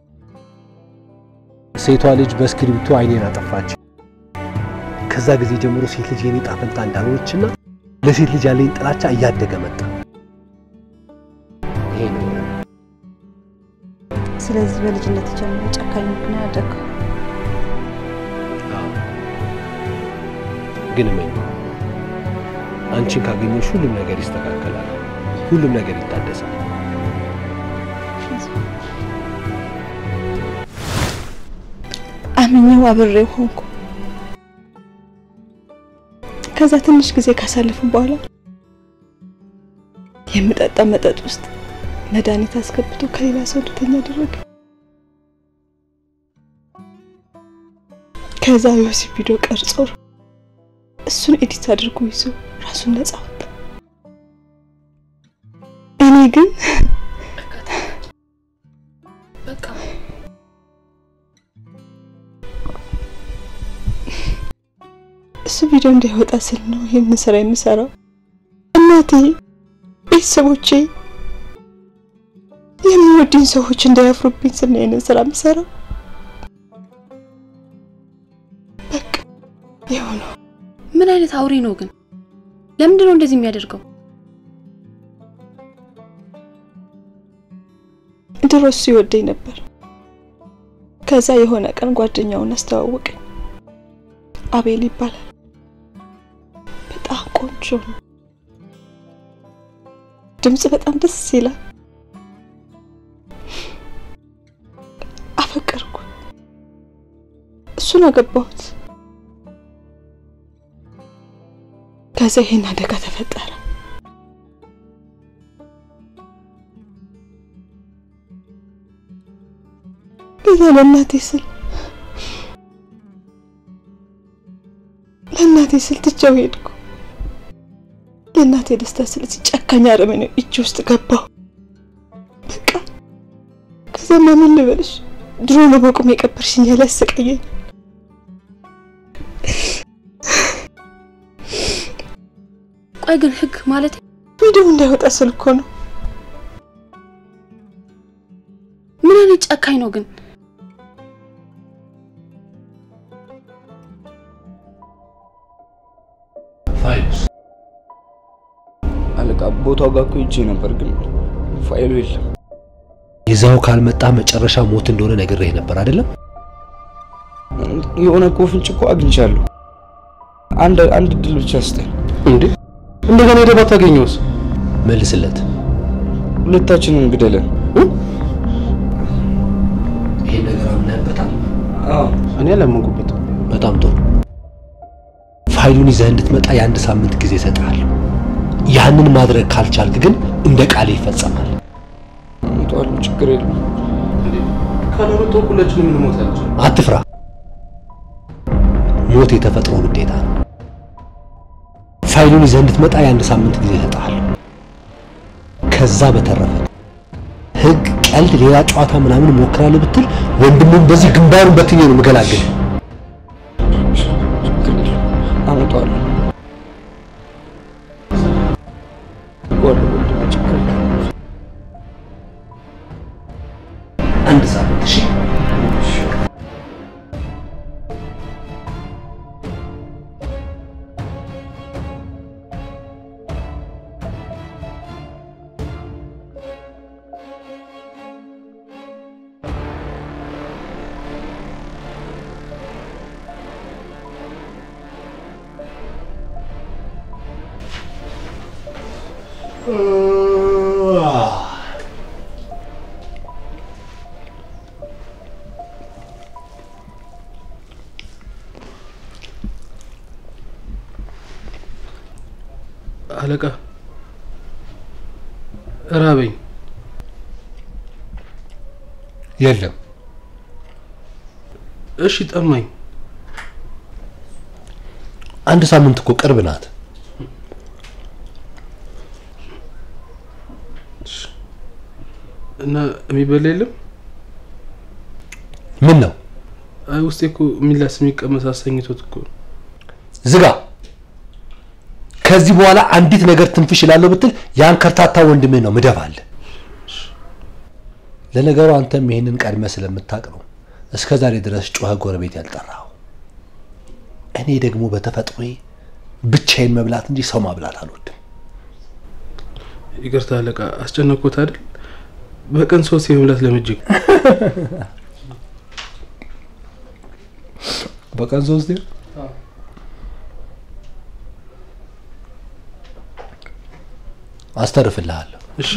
ሴቷ ልጅ በእስክሪብቶ አይኔን አጠፋች። ከዛ ጊዜ ጀምሮ ሴት ልጅ የኔ ጣፈንታ እንዳልሆነችና ለሴት ልጅ ያለኝ ጥላቻ እያደገ መጣ። ይሄ ነው
ስለዚህ በልጅነት ጀምሮ ጨካኝ ምክንያት ያደግከው።
ግን እመኝ፣ አንቺን ካገኘሽ ሁሉም ነገር ይስተካከላል፣ ሁሉም ነገር ይታደሳል።
አምኜው አብሬው ሆንኩ። ከዛ ትንሽ ጊዜ ካሳለፍን በኋላ የምጠጣ መጠጥ ውስጥ መድኃኒት አስገብቶ ከሌላ ሰው እንድተኛ አደረገ። ከዛ ዮሲፍ ቪዲዮ ቀርጾ እሱን ኤዲት አድርጎ ይዞ ራሱን ነጻ ወጣ። እኔ ግን እሱ ቪዲዮ እንዳይወጣ ስል ነው ይህን ስራ የምሰራው። እናቴ፣ ቤተሰቦቼ፣ የሚወዱኝ ሰዎች እንዳያፍሩብኝ ስል ነው ይህንን ስራ የምሰራው። በቃ ይኸው ነው።
ምን አይነት አውሬ ነው ግን? ለምንድን ነው እንደዚህ የሚያደርገው?
ድሮ እሱ ይወደኝ ነበር። ከዛ የሆነ ቀን ጓደኛውን አስተዋወቀኝ። አቤል ይባላል። በጣም ቆንጆ ነው። ድምጽ በጣም ደስ ይላል። አፈቀርኩ። እሱን አገባሁት። ከዛ ይሄን አደጋ ተፈጠረ። ከዛ ለእናቴ ስል ለእናቴ ስል ትቼው ሄድኩ። ለእናቴ ደስታ ስል እዚህ ጨካኝ አረመኔ እጅ ውስጥ ገባሁ። በቃ ከዛማ ምን ልበልሽ፣ ድሮ ነው በቁም የቀበርሽኝ ያለ ያሰቃየኝ።
ቆይ ግን ህግ ማለት
ቪዲዮ እንዳይወጣ ስል እኮ ነው።
ምን አይነት ጨካኝ ነው ግን?
ፋይሉስ
አለቃ ቦታው ጋር እኮ ሂጄ ነበር፣ ግን ፋይሉ የለም።
ይዛው ካልመጣ መጨረሻ ሞት እንደሆነ ነግሬህ ነበር አይደለም?
የሆነ እኮ ፍንጭ እኮ አግኝቻለሁ። አንድ አንድ እድል ብቻ ስጠኝ።
እንዴ እንደገና ሄደህ ባታገኘውስ?
መልስለት።
ሁለታችንን ግደለን።
ይሄን ነገር አምነህበታል?
እኔ አላመንኩበትም።
በጣም ጥሩ። ፋይሉን ይዘህ እንድትመጣ የአንድ ሳምንት ጊዜ እሰጥሃለሁ። ያንን ማድረግ ካልቻልክ ግን እንደ ቃል ይፈጸማል።
አመጣዋለሁ፣ ችግር የለም።
ካላመጣሁ ሁላችንም እንሞታለን።
አትፍራ። ሞት የተፈጥሮ ግዴታ ነው። ፋይሉን ይዘህ እንድትመጣ የአንድ ሳምንት ጊዜ እሰጥሃለሁ። ከዛ በተረፈ ህግ፣ ቀልድ፣ ሌላ ጨዋታ ምናምን እሞክራለሁ ብትል ወንድሙን በዚህ ግንባሩን በትኜ ነው የምገላግል።
አመጣዋለሁ። ጓድ ወንድሜ ችግር የለም።
አንድ ሳምንት እሺ።
አለቃ ራበኝ።
የለም
እሺ ጠማኝ።
አንድ ሳምንት እኮ ቅርብ ናት።
እና የሚበላ የለም?
ምን ነው
አይ ውስጤ እኮ የሚላስ የሚቀመስ አሰኝቶት እኮ ነው።
ዝጋ። ከዚህ በኋላ አንዲት ነገር ትንፍሽ እላለሁ ብትል ያን ከርታታ ወንድምህ ነው ምደባለህ። ለነገሩ አንተም ይህንን ቀድመ ስለምታውቅ ነው እስከ ዛሬ ድረስ ጮኸ ጎረቤት ያልጠራው። እኔ ደግሞ በተፈጥሮዬ ብቻዬን መብላት እንጂ ሰው ማብላት አልወድም።
ይቅርታ አለቃ፣ አስጨነቅኩት አይደል? በቀን ሶስት የመብላት ለምጄ እኮ።
በቀን ሶስት አስተርፍልሃለሁ።
እሺ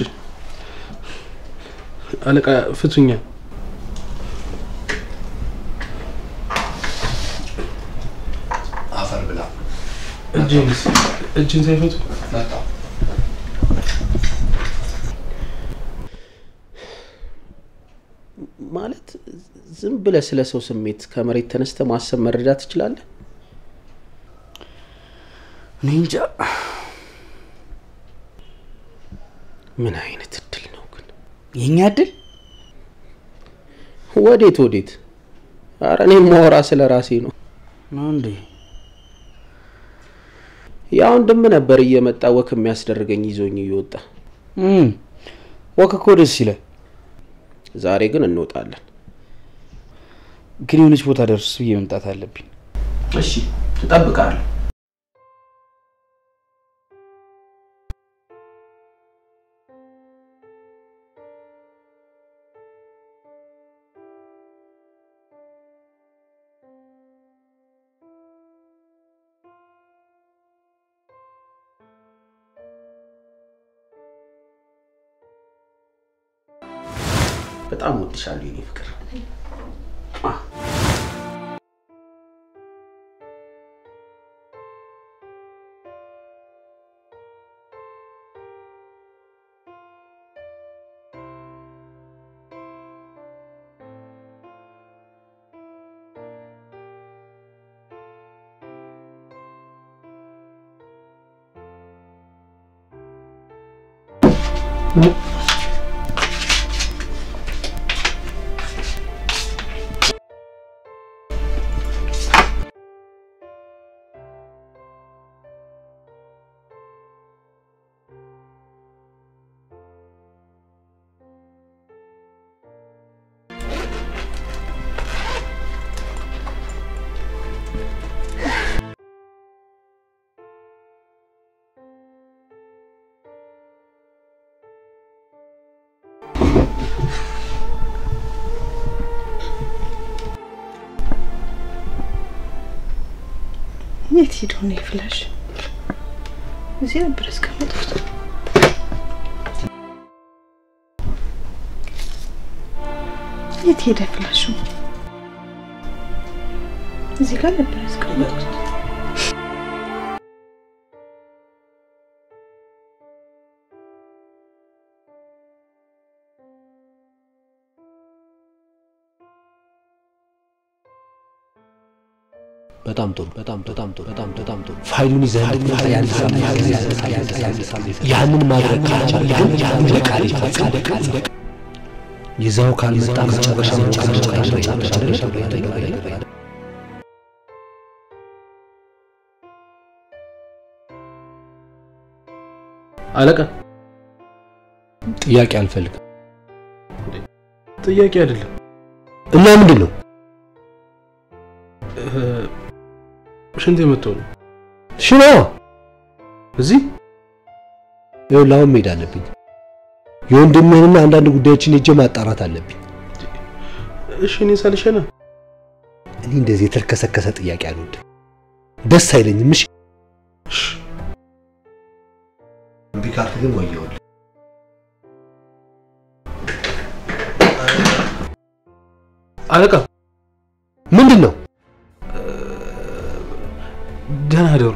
አለቃ ፍቱኛ።
አፈር ብላ
እጅን እጅን ሳይፈቱ
ማለት ዝም ብለህ ስለ ሰው ስሜት ከመሬት ተነስተ ማሰብ መረዳት ትችላለህ?
እኔ እንጃ።
ምን አይነት እድል ነው ግን?
የኛ እድል
ወዴት ወዴት? አረ እኔ ማወራ ስለ ራሴ ነው።
ነው እንዴ?
ያ ወንድም ነበር እየመጣ ወክ የሚያስደርገኝ ይዞኝ እየወጣ
እም፣ ወክ እኮ ደስ ይላል።
ዛሬ ግን እንወጣለን።
ግን የሆነች ቦታ ደርስ ብዬ መምጣት አለብኝ።
እሺ እጠብቅሃለሁ። በጣም ወድሻለሁ የኔ ፍቅር።
የት ሄዶ ነው የፍላሽ? እዚህ ነበር ያስቀመጥኩት። የት ሄደ ፍላሹ? እዚህ ጋር ነበር ያስቀመጥኩት።
በጣም ጥሩ በጣም በጣም ጥሩ በጣም በጣም ጥሩ ፋይሉን ይዘህ እንድትመጣ ያን ያንን ማድረግ ካልቻለ ግን ያንን ቃል ይፈጽም ይዘው ካልመጣ መጨረሻ
አለቃ
ጥያቄ አልፈልግም።
ጥያቄ አይደለም
እና ምንድን ነው?
ሽንት የመተው ነው።
ሽኖ
እዚህ
ይኸውልህ አሁን መሄድ አለብኝ። የወንድምህንና አንዳንድ ጉዳዮችን ሄጄ ማጣራት አለብኝ።
እሺ እኔ ሳልሸና
እኔ እንደዚህ የተልከሰከሰ ጥያቄ አልወድም፣ ደስ አይለኝም። እሺ እምቢ ካልክ ግን ወየውልህ።
አለቃ
ምንድን ነው?
ደህና አደሩ።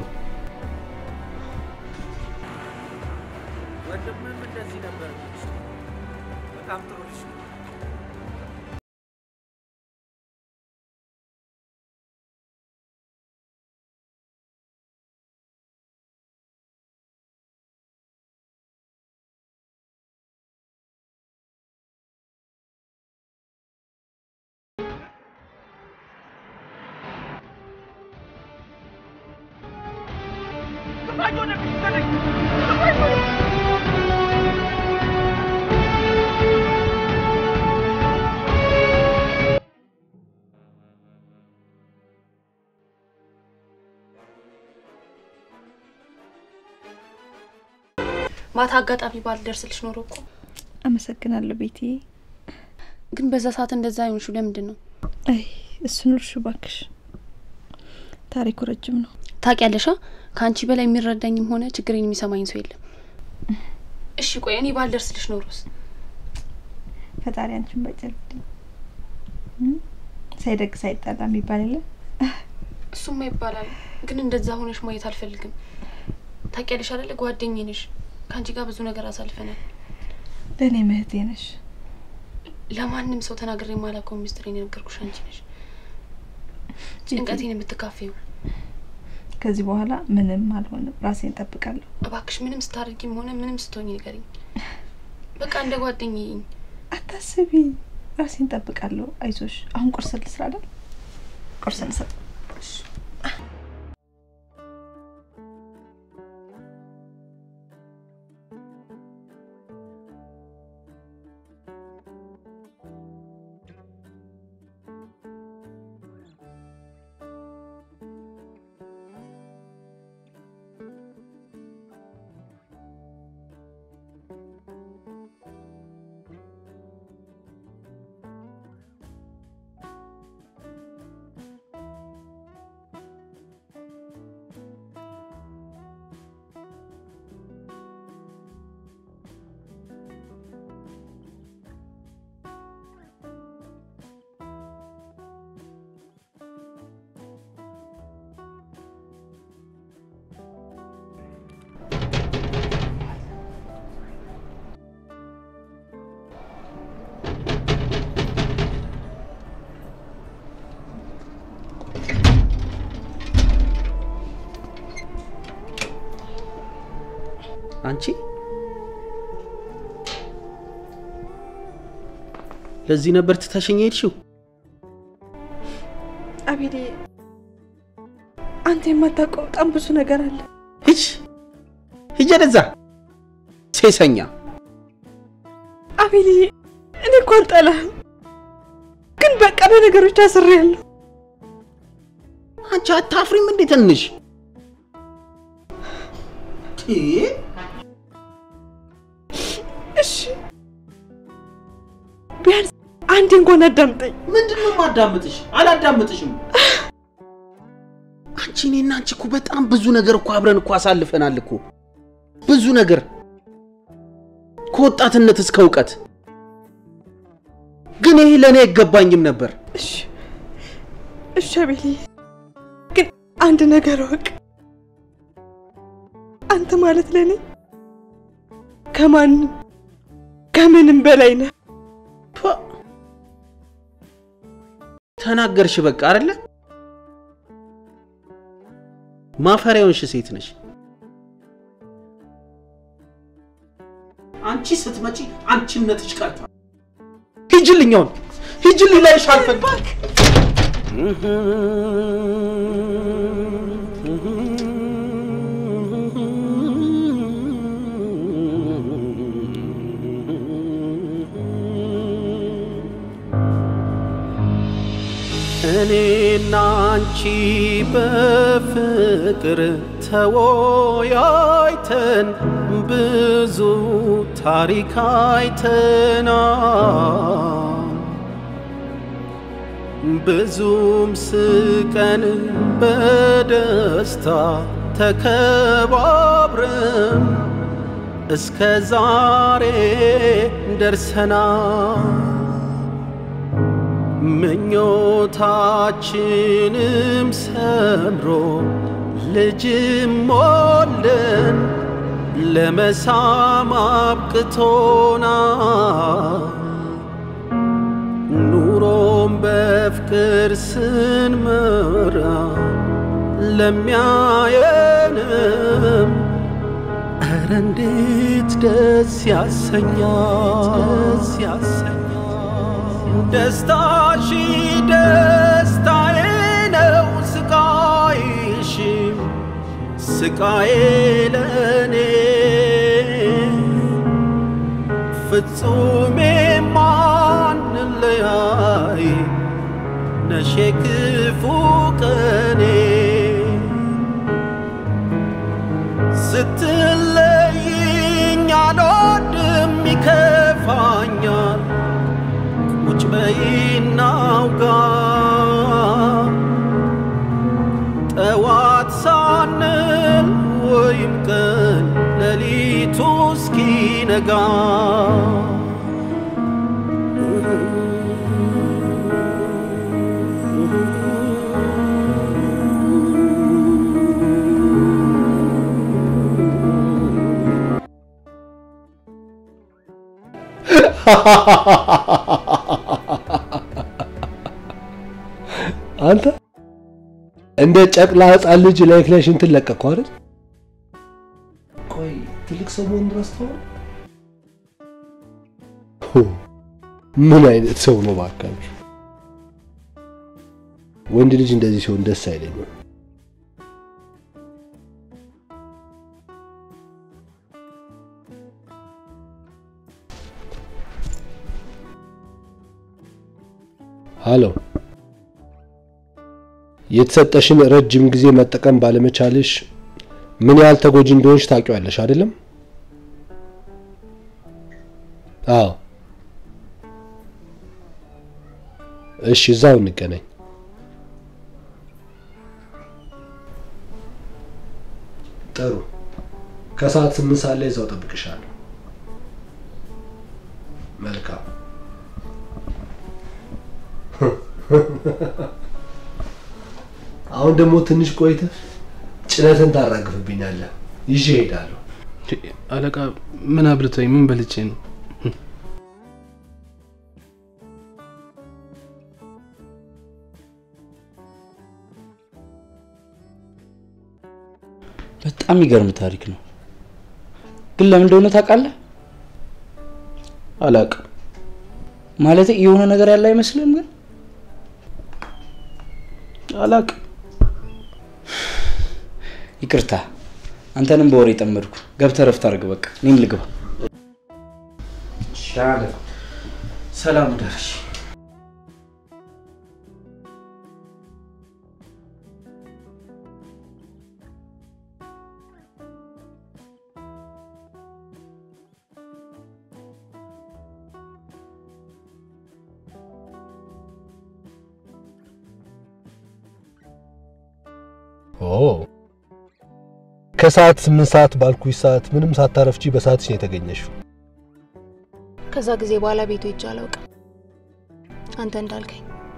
ማታ አጋጣሚ ባልደርስልሽ ኖሮ እኮ
አመሰግናለሁ ቤቴ።
ግን በዛ ሰዓት እንደዛ ይሆንሹ ለምንድን ነው?
አይ እሱን እርሹ ባክሽ፣ ታሪኩ ረጅም ነው።
ታውቂያለሻ ከአንቺ በላይ የሚረዳኝም ሆነ ችግሬን የሚሰማኝ ሰው የለም። እሺ ቆይ እኔ ባልደርስልሽ ኖሮስ?
ፈጣሪ አንቺን ባይጨልልኝ። ሳይደግ ሳይጣላ የሚባል የለ
እሱማ ይባላል፣ ግን እንደዛ ሆነሽ ማየት አልፈልግም። ታውቂያለሽ አይደለ ጓደኛዬ ነሽ። ከአንቺ ጋር ብዙ ነገር አሳልፈናል።
ለእኔ ምህቴ ነሽ።
ለማንም ሰው ተናግሬ የማላውቀው ሚስጥሬን የነገርኩሽ አንቺ ነሽ። ጭንቀቴን የምትካፈዩ
ከዚህ በኋላ ምንም አልሆንም፣ ራሴን እጠብቃለሁ።
እባክሽ ምንም ስታደርጊም ሆነ ምንም ስትሆኝ ንገሪኝ። በቃ እንደ ጓደኛዬ
አታስቢ፣ ራሴን እጠብቃለሁ። አይዞሽ። አሁን ቁርስ ልስራ አይደል? ቁርስ እንስራ።
አንቺ ለዚህ ነበር ትተሽኝ ሄድሽው?
አቤሌ፣ አንተ የማታውቀው በጣም ብዙ ነገር አለ።
ሂጅ ሂጅ ወደዛ ሴሰኛ።
አቤሌ፣ እኔ እኮ አልጠላህም፣ ግን በቃ በነገሮች አስሬያለሁ።
አንቺ አታፍሪም እንዴ ትንሽ?
እሺ ቢያንስ አንዴ እንኳን አዳምጠኝ።
ምንድን ነው የማዳምጥሽ? አላዳምጥሽም። አንቺ እኔና አንቺ እኮ በጣም ብዙ ነገር እኮ አብረን እኮ አሳልፈናል እኮ ብዙ ነገር ከወጣትነት እስከ እውቀት። ግን ይሄ ለእኔ አይገባኝም ነበር።
እሺ እሺ አቤሌ፣ ግን አንድ ነገር እወቅ። አንተ ማለት ለእኔ ከማንም ከምንም በላይ ነህ።
ተናገርሽ በቃ አይደለ? ማፈሪያውንሽ ሴት ነሽ። አንቺ ስትመጪ አንቺነትሽ ቀርቷል። ሂጅልኝ፣ አሁን ሂጅልኝ፣ ላይሽ አልፈልግም። እኔና አንቺ በፍቅር ተወያይተን ብዙ ታሪክ አይተናል። ብዙም ስቀን በደስታ ተከባብረን እስከ ዛሬ ደርሰናል። ምኞታችንም ሰምሮ ልጅም ወልደን ለመሳም አብቅቶናል። ኑሮም በፍቅር ስንመራ ለሚያየንም ኧረ እንዴት ደስ ያሰኛል ደስ ያሰኛል። ደስታሽ ደስታዬ ነው፣ ስቃይሽም ስቃዬ ለእኔ ፍጹም የማንለያይ ነሽ የክፉ ቀኔ ስትለይኝ አልወድም ይከፋኛል ቁጭ በይና አውጋ ጠዋት ሳንል ወይም ቀን ሌሊቱ እስኪነጋ
አንተ እንደ ጨቅላ ህፃን ልጅ ላይክ ላይ ሽንትን ለቀቅኩ አይደል? ቆይ ትልቅ ሰው መሆን ረስተው ነው? ሆ፣ ምን አይነት ሰው ነው ባካችሁ? ወንድ ልጅ እንደዚህ ሲሆን ደስ አይለኝም። ሃሎ የተሰጠሽን ረጅም ጊዜ መጠቀም ባለመቻልሽ ምን ያህል ተጎጂ እንደሆንሽ ታውቂዋለሽ አይደለም? አዎ። እሺ፣ እዛው እንገናኝ። ጥሩ። ከሰዓት ስምንት ሰዓት ላይ እዛው ጠብቅሻለሁ። መልካም። አሁን ደግሞ ትንሽ ቆይተህ ጭነትን ታራግፍብኛለህ። ይዤ እሄዳለሁ።
አለቃ ምን አብልቶኝ ምን በልቼ ነው?
በጣም የሚገርም ታሪክ ነው። ግን ለምን እንደሆነ ታውቃለህ?
አላውቅም።
ማለት የሆነ ነገር ያለ አይመስልም? ግን
አላውቅም።
ይቅርታ፣ አንተንም በወሬ ጠመድኩ። ገብተህ ረፍት አድርግ። በቃ እኔም ልግባ።
ሰላም ደርሽ።
ኦ ከሰዓት ስምንት ሰዓት ባልኩሽ ሰዓት ምንም ሳታረፍቺ በሰዓትሽ ነው የተገኘሽው።
ከዛ ጊዜ በኋላ ቤቱ ሄጄ አላውቅም። አንተ እንዳልከኝ።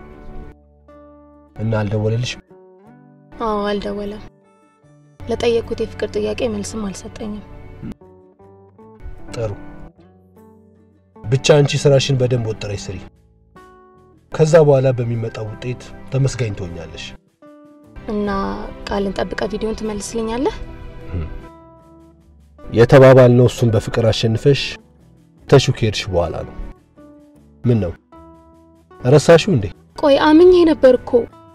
እና አልደወለልሽም?
አዎ አልደወለም። ለጠየቅኩት የፍቅር ጥያቄ መልስም አልሰጠኝም።
ጥሩ። ብቻ አንቺ ስራሽን በደንብ ወጥረሽ ስሪ። ከዛ በኋላ በሚመጣው ውጤት ተመስጋኝ ትሆኛለሽ።
እና ቃልን ጠብቀ ቪዲዮን ትመልስልኛለህ?
የተባባልነው እሱን በፍቅር አሸንፈሽ ተሹ ከሄድሽ በኋላ ነው። ምን ነው ረሳሽው እንዴ?
ቆይ አምኜ ነበር እኮ።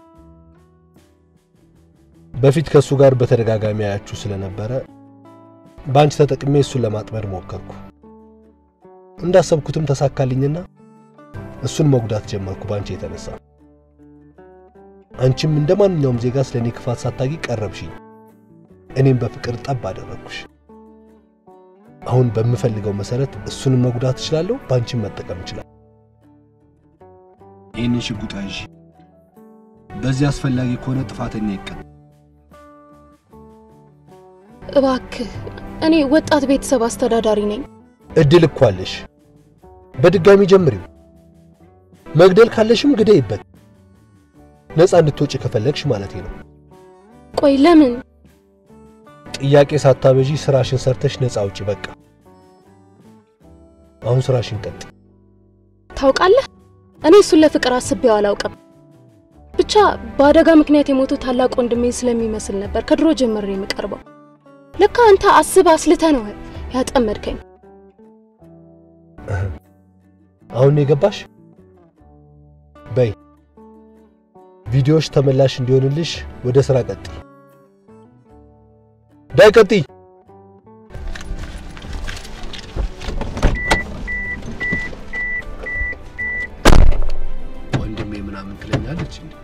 በፊት ከእሱ ጋር በተደጋጋሚ አያችሁ ስለነበረ በአንቺ ተጠቅሜ እሱን ለማጥመድ ሞከርኩ። እንዳሰብኩትም ተሳካልኝና እሱን መጉዳት ጀመርኩ በአንቺ የተነሳ። አንቺም እንደ ማንኛውም ዜጋ ስለ እኔ ክፋት ሳታጊ ቀረብሽኝ። እኔም በፍቅር ጠብ አደረግኩሽ። አሁን በምፈልገው መሰረት እሱንም መጉዳት እችላለሁ፣ በአንቺም መጠቀም እችላለሁ። ይህንን ሽጉጥ ያዥ። በዚህ አስፈላጊ ከሆነ ጥፋተኛ ይቀጥ
እባክህ፣ እኔ ወጣት ቤተሰብ አስተዳዳሪ ነኝ።
እድል እኮ አለሽ። በድጋሚ ጀምሪው። መግደል ካለሽም ግደይበት። ነፃ እንድትወጪ ከፈለግሽ ማለቴ ነው።
ቆይ ለምን?
ጥያቄ ሳታበዢ ስራሽን ሰርተሽ ነፃ ውጪ። በቃ አሁን ስራሽን ቀጥ።
ታውቃለህ፣ እኔ እሱን ለፍቅር አስቤው አላውቅም። ብቻ በአደጋ ምክንያት የሞቱ ታላቅ ወንድሜን ስለሚመስል ነበር ከድሮ ጀምሬ የምቀርበው። ለካ አንተ አስብ አስልተ ነው ያጠመድከኝ።
አሁን የገባሽ? በይ ቪዲዮዎች ተመላሽ እንዲሆንልሽ ወደ ስራ ቀጥይ። ዳይ ቀጥይ። ወንድሜ ምናምን ትለኛለች እንዴ?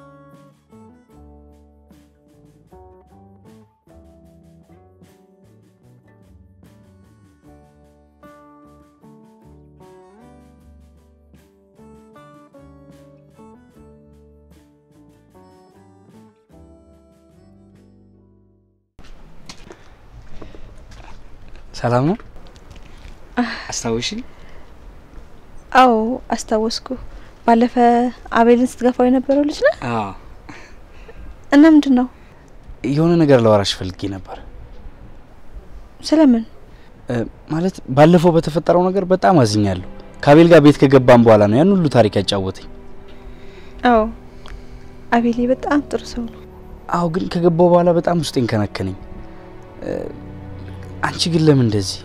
ሰላም ነው? አስታውሽኝ?
አዎ አስታወስኩ። ባለፈ አቤልን ስትገፋው የነበረው ልጅ ነህ
አዎ።
እና ምንድን ነው?
የሆነ ነገር ለወራሽ ፈልጌ ነበር።
ስለምን?
እ፣ ማለት ባለፈው በተፈጠረው ነገር በጣም አዝኛለሁ። ከአቤል ጋር ቤት ከገባን በኋላ ነው ያን ሁሉ ታሪክ ያጫወተኝ።
አዎ አቤሌ በጣም ጥሩ ሰው ነው።
አዎ፣ ግን ከገባው በኋላ በጣም ውስጤን ከነከነኝ። እ፣ አንቺ ግን ለምን እንደዚህ?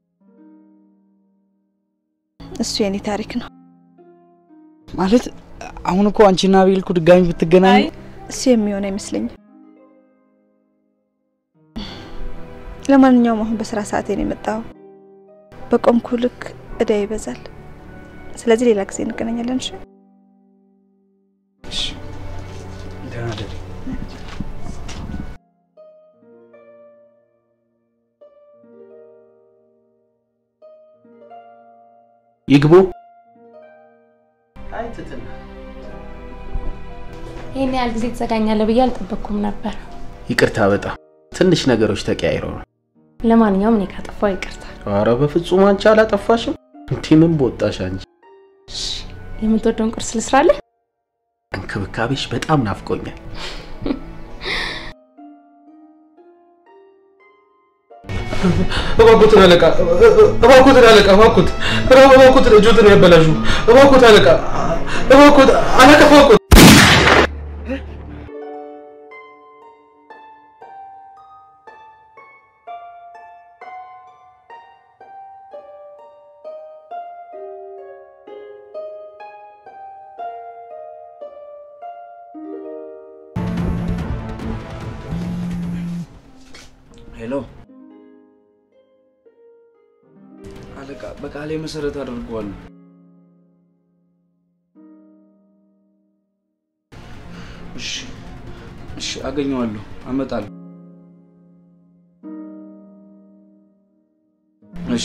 እሱ የኔ ታሪክ ነው።
ማለት አሁን እኮ አንቺና አቤል እኮ ድጋሚ ብትገናኙ
እሱ የሚሆን አይመስለኝም። ለማንኛውም አሁን በስራ ሰዓቴ ነው የመጣው። በቆምኩ ልክ እዳ ይበዛል። ስለዚህ ሌላ ጊዜ እንገናኛለን። እሺ?
እሺ፣ ደህና ደሪ።
ይግቡ።
አይ ትትና ይህን ያህል ጊዜ ትዘጋኛለህ ብዬ አልጠበቅኩም ነበር።
ይቅርታ፣ በጣም ትንሽ ነገሮች ተቀያይረው ነው።
ለማንኛውም እኔ ካጠፋው ይቅርታ።
ኧረ በፍጹም አንቺ አላጠፋሽም። እንዲህ ምን በወጣሽ አንቺ።
የምትወደውን ቁርስ ልስራለህ?
እንክብካቤሽ በጣም ናፍቆኛል።
እባክዎትን አለቃ፣ እባክዎትን አለቃ፣ እባክዎት፣ እባክዎትን እጆትን ያበላሹ፣ እባክዎት አለቃ፣ እባክዎት አለቃ፣ እባክዎት
ሄሎ አለቃ፣ በቃሌ መሰረት አድርገዋለሁ። እሺ፣ እሺ፣ አገኘዋለሁ፣ አመጣለሁ። እሺ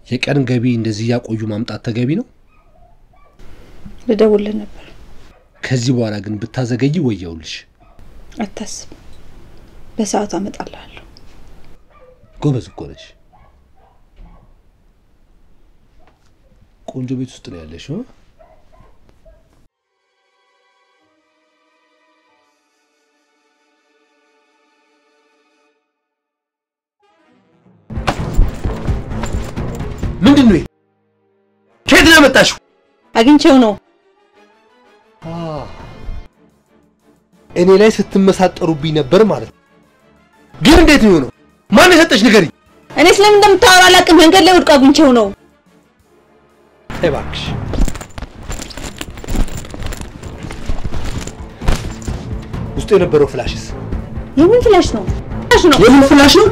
የቀን ገቢ እንደዚህ እያቆዩ ማምጣት ተገቢ ነው?
ልደውልህ ነበር።
ከዚህ በኋላ ግን ብታዘገይ ወየውልሽ።
አታስብ፣ በሰዓቱ አመጣልሃለሁ።
ጎበዝ እኮ ነሽ። ቆንጆ ቤት ውስጥ ነው ያለሽ። እ? ምንድን ነው? ከየት ነው ያመጣሽው?
አግኝቼው ነው።
እኔ ላይ ስትመሳጠሩብኝ ነበር ማለት ነው። ግን እንዴት ነው የሆነው? ማን የሰጠሽ ንገሪኝ።
እኔ ስለምን እንደምታወራ አላውቅም። መንገድ ላይ ወድቆ አግኝቼው ነው።
ተይ እባክሽ። ውስጡ የነበረው ፍላሽስ
የምን ፍላሽ ነው? ፍላሽ ነው።
የምን ፍላሽ ነው?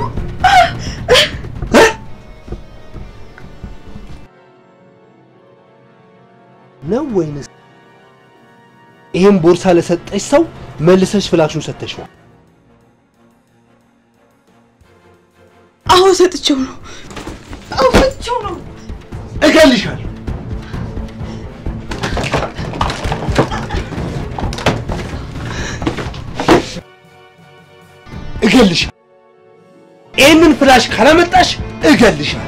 ነው ወይንስ ይሄን ቦርሳ ለሰጠሽ ሰው መልሰሽ ፍላሹን ሰተሽዋል?
አዎ ሰጥቼው ነው። አዎ ሰጥቼው ነው።
እገልሻለሁ። እገልሻለሁ። ይህንን ፍላሽ ካላመጣሽ እገልሻለሁ።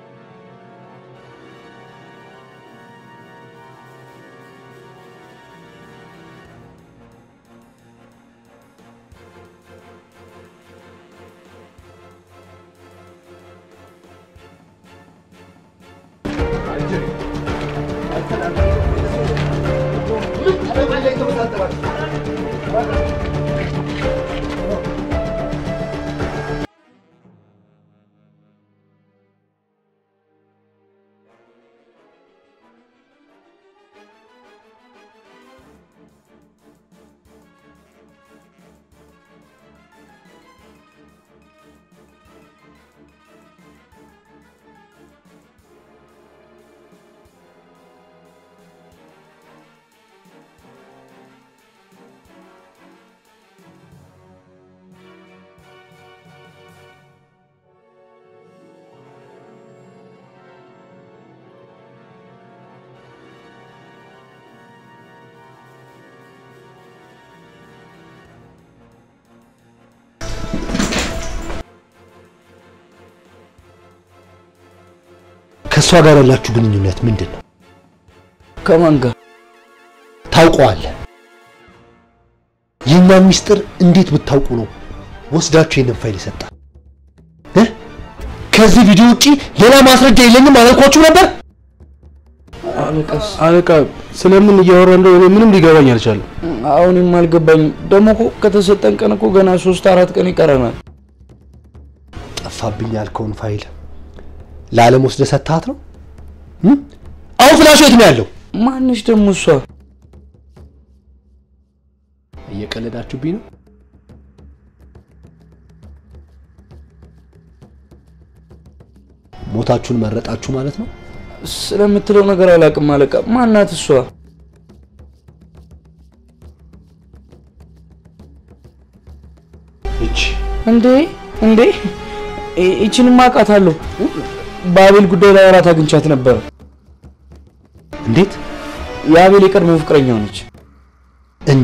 ከእሷ ጋር ያላችሁ ግንኙነት ምንድን ነው?
ከማን ጋር
ታውቀዋለህ? የእኛን ሚስጥር እንዴት ብታውቁ ነው ወስዳችሁ ይህንን ፋይል የሰጣ? እ? ከዚህ ቪዲዮ ውጪ ሌላ ማስረጃ የለንም አላልኳችሁ ነበር?
አለቃስ?
አለቃ ስለምን እያወራ እንደሆነ ምንም ሊገባኝ አልቻለም።
አሁንም አልገባኝ። ደግሞ እኮ ከተሰጠን ቀን እኮ ገና ሶስት አራት ቀን ይቀረናል።
ጠፋብኝ ያልከውን ፋይል ለዓለም ወስደህ ሰጥተሃት ነው? እ? አሁን ፍላሹ የት ነው ያለው?
ማንሽ ደግሞ እሷ?
እየቀለዳችሁብኝ ነው? ሞታችሁን መረጣችሁ ማለት ነው?
ስለምትለው ነገር አላውቅም አለቃ። ማናት እሷ?
እቺ
እንዴ እንዴ ይ- ይቺንማ አውቃታለሁ። በአቤል ጉዳይ ላይ አራት አግኝቻት ነበር።
እንዴት?
የአቤል የቀድሞ ፍቅረኛው ነች።
እና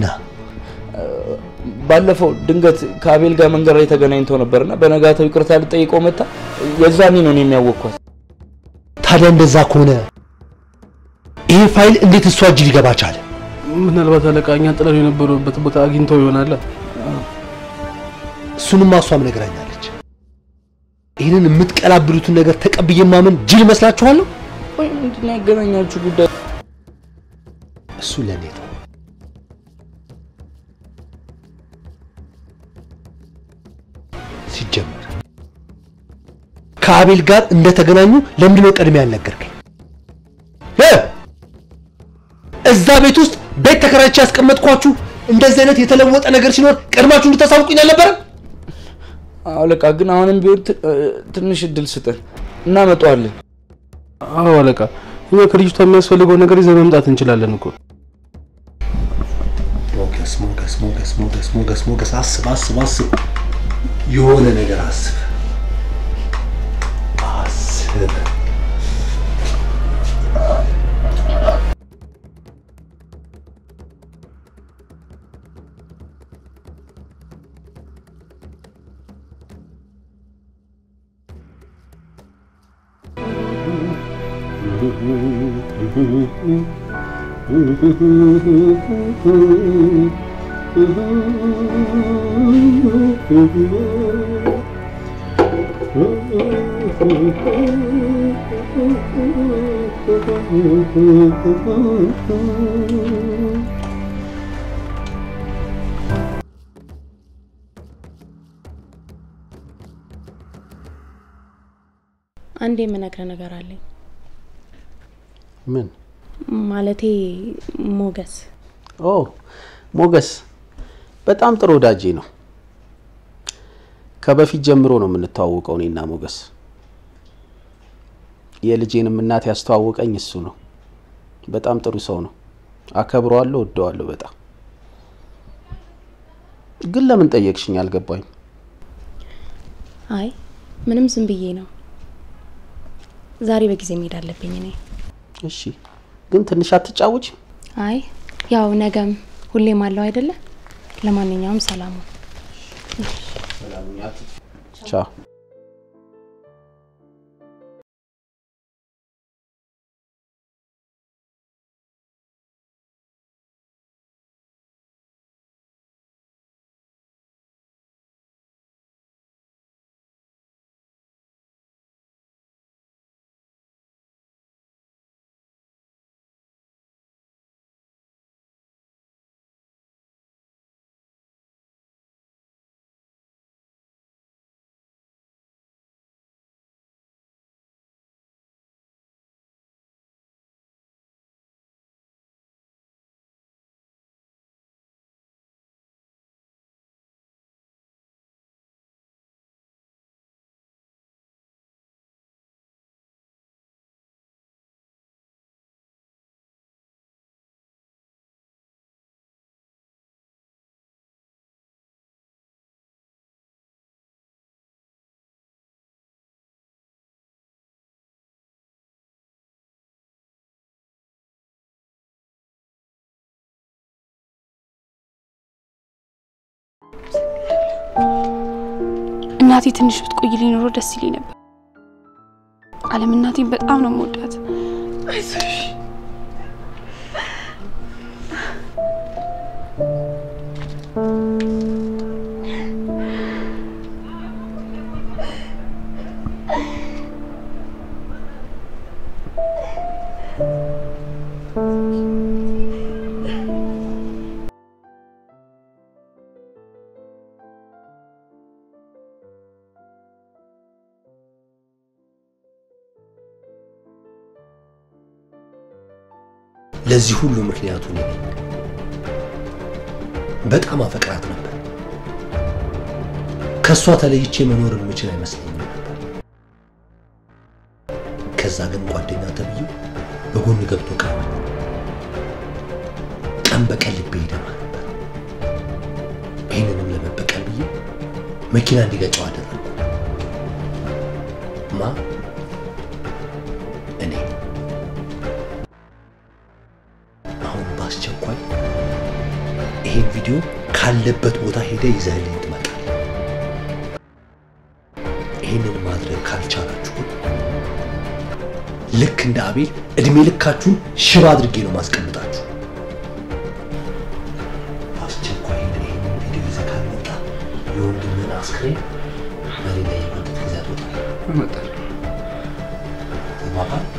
ባለፈው ድንገት ከአቤል ጋር መንገድ ላይ ተገናኝተው ነበርና በነጋታው ይቅርታ ልጠይቀው መታ። የዛኔ ነው እኔ የሚያወቅኳት።
ታዲያ እንደዛ ከሆነ ይሄ ፋይል እንዴት እሷ እጅ ሊገባ ቻለ?
ምናልባት አለቃ እኛ ጥለው የነበሩበት ቦታ አግኝተው ይሆናል።
እሱንማ እሷም ነግራኛለች። ይህንን የምትቀላብሉትን ነገር ተቀብዬ ማመን ጅል መስላችኋለሁ?
ወይ ምንድን ነው ያገናኛችሁ ጉዳይ?
እሱ ለእኔ ነው። ሲጀመር ከአቤል ጋር እንደተገናኙ ለምንድን ነው ቀድሜ ያልነገርከኝ? እ? እዛ ቤት ውስጥ ቤት ተከራይቼ ያስቀመጥኳችሁ እንደዚህ አይነት የተለወጠ ነገር ሲኖር ቀድማችሁ እንድታሳውቁኝ አልነበረም?
አለቃ ግን አሁንም ቢሆን ት- እ፣ ትንሽ እድል ስጠን፣ እናመጣዋለን።
አዎ አለቃ፣ እኛ ከልጅቷ የሚያስፈልገው ነገር ይዘን መምጣት እንችላለን እኮ።
ሞገስ ሞገስ ሞገስ ሞገስ ሞገስ ሞገስ አስብ አስብ አስብ የሆነ ነገር አስብ አስብ
አንድ የምነግረ ነገር አለኝ።
ምን?
ማለቴ ሞገስ
ኦ ሞገስ በጣም ጥሩ ወዳጄ ነው። ከበፊት ጀምሮ ነው የምንተዋወቀው እኔና ሞገስ። የልጄንም እናት ያስተዋወቀኝ እሱ ነው። በጣም ጥሩ ሰው ነው። አከብረዋለሁ፣ ወደዋለሁ በጣም። ግን ለምን ጠየቅሽኝ አልገባኝ።
አይ ምንም ዝም ብዬ ነው። ዛሬ በጊዜ መሄድ አለብኝ እኔ።
እሺ፣ ግን ትንሽ አትጫውች?
አይ ያው ነገም ሁሌም አለው አይደለ? ለማንኛውም ሰላሙ
ቻው።
እናቴ ትንሽ ብትቆይልኝ ኖሮ ደስ ይለኝ ነበር። አለም እናቴን በጣም ነው የምወዳት።
አይዞሽ
ለዚህ ሁሉ ምክንያቱ እኔ ነኝ። በጣም አፈቅራት ነበር። ከእሷ ተለይቼ መኖር የምችል አይመስለኝም ነበር። ከዛ ግን ጓደኛ ተብዬው በጎን ገብቶ ቀረ። ቀን በቀን ልቤ ይደማ ነበር። ይህንንም ለመበቀል ብዬ መኪና እንዲገጨው አደረግኩ። ማ እኔ አሁን በአስቸኳይ ይሄን ቪዲዮ ካለበት ቦታ ሄደ ይዘህልኝ ትመጣል። ይህንን ማድረግ ካልቻላችሁ ግን ልክ እንደ አቤል እድሜ ልካችሁን ሽባ አድርጌ ነው ማስቀምጣችሁ። በአስቸኳይ ግን ይህንን ቪዲዮ ይዘህ ካልመጣ የወንድምህን አስክሬን መሬት ላይ የጎተትክ ይዘህ ትወጣለህ።
እመጣለሁ።
ተግባባን?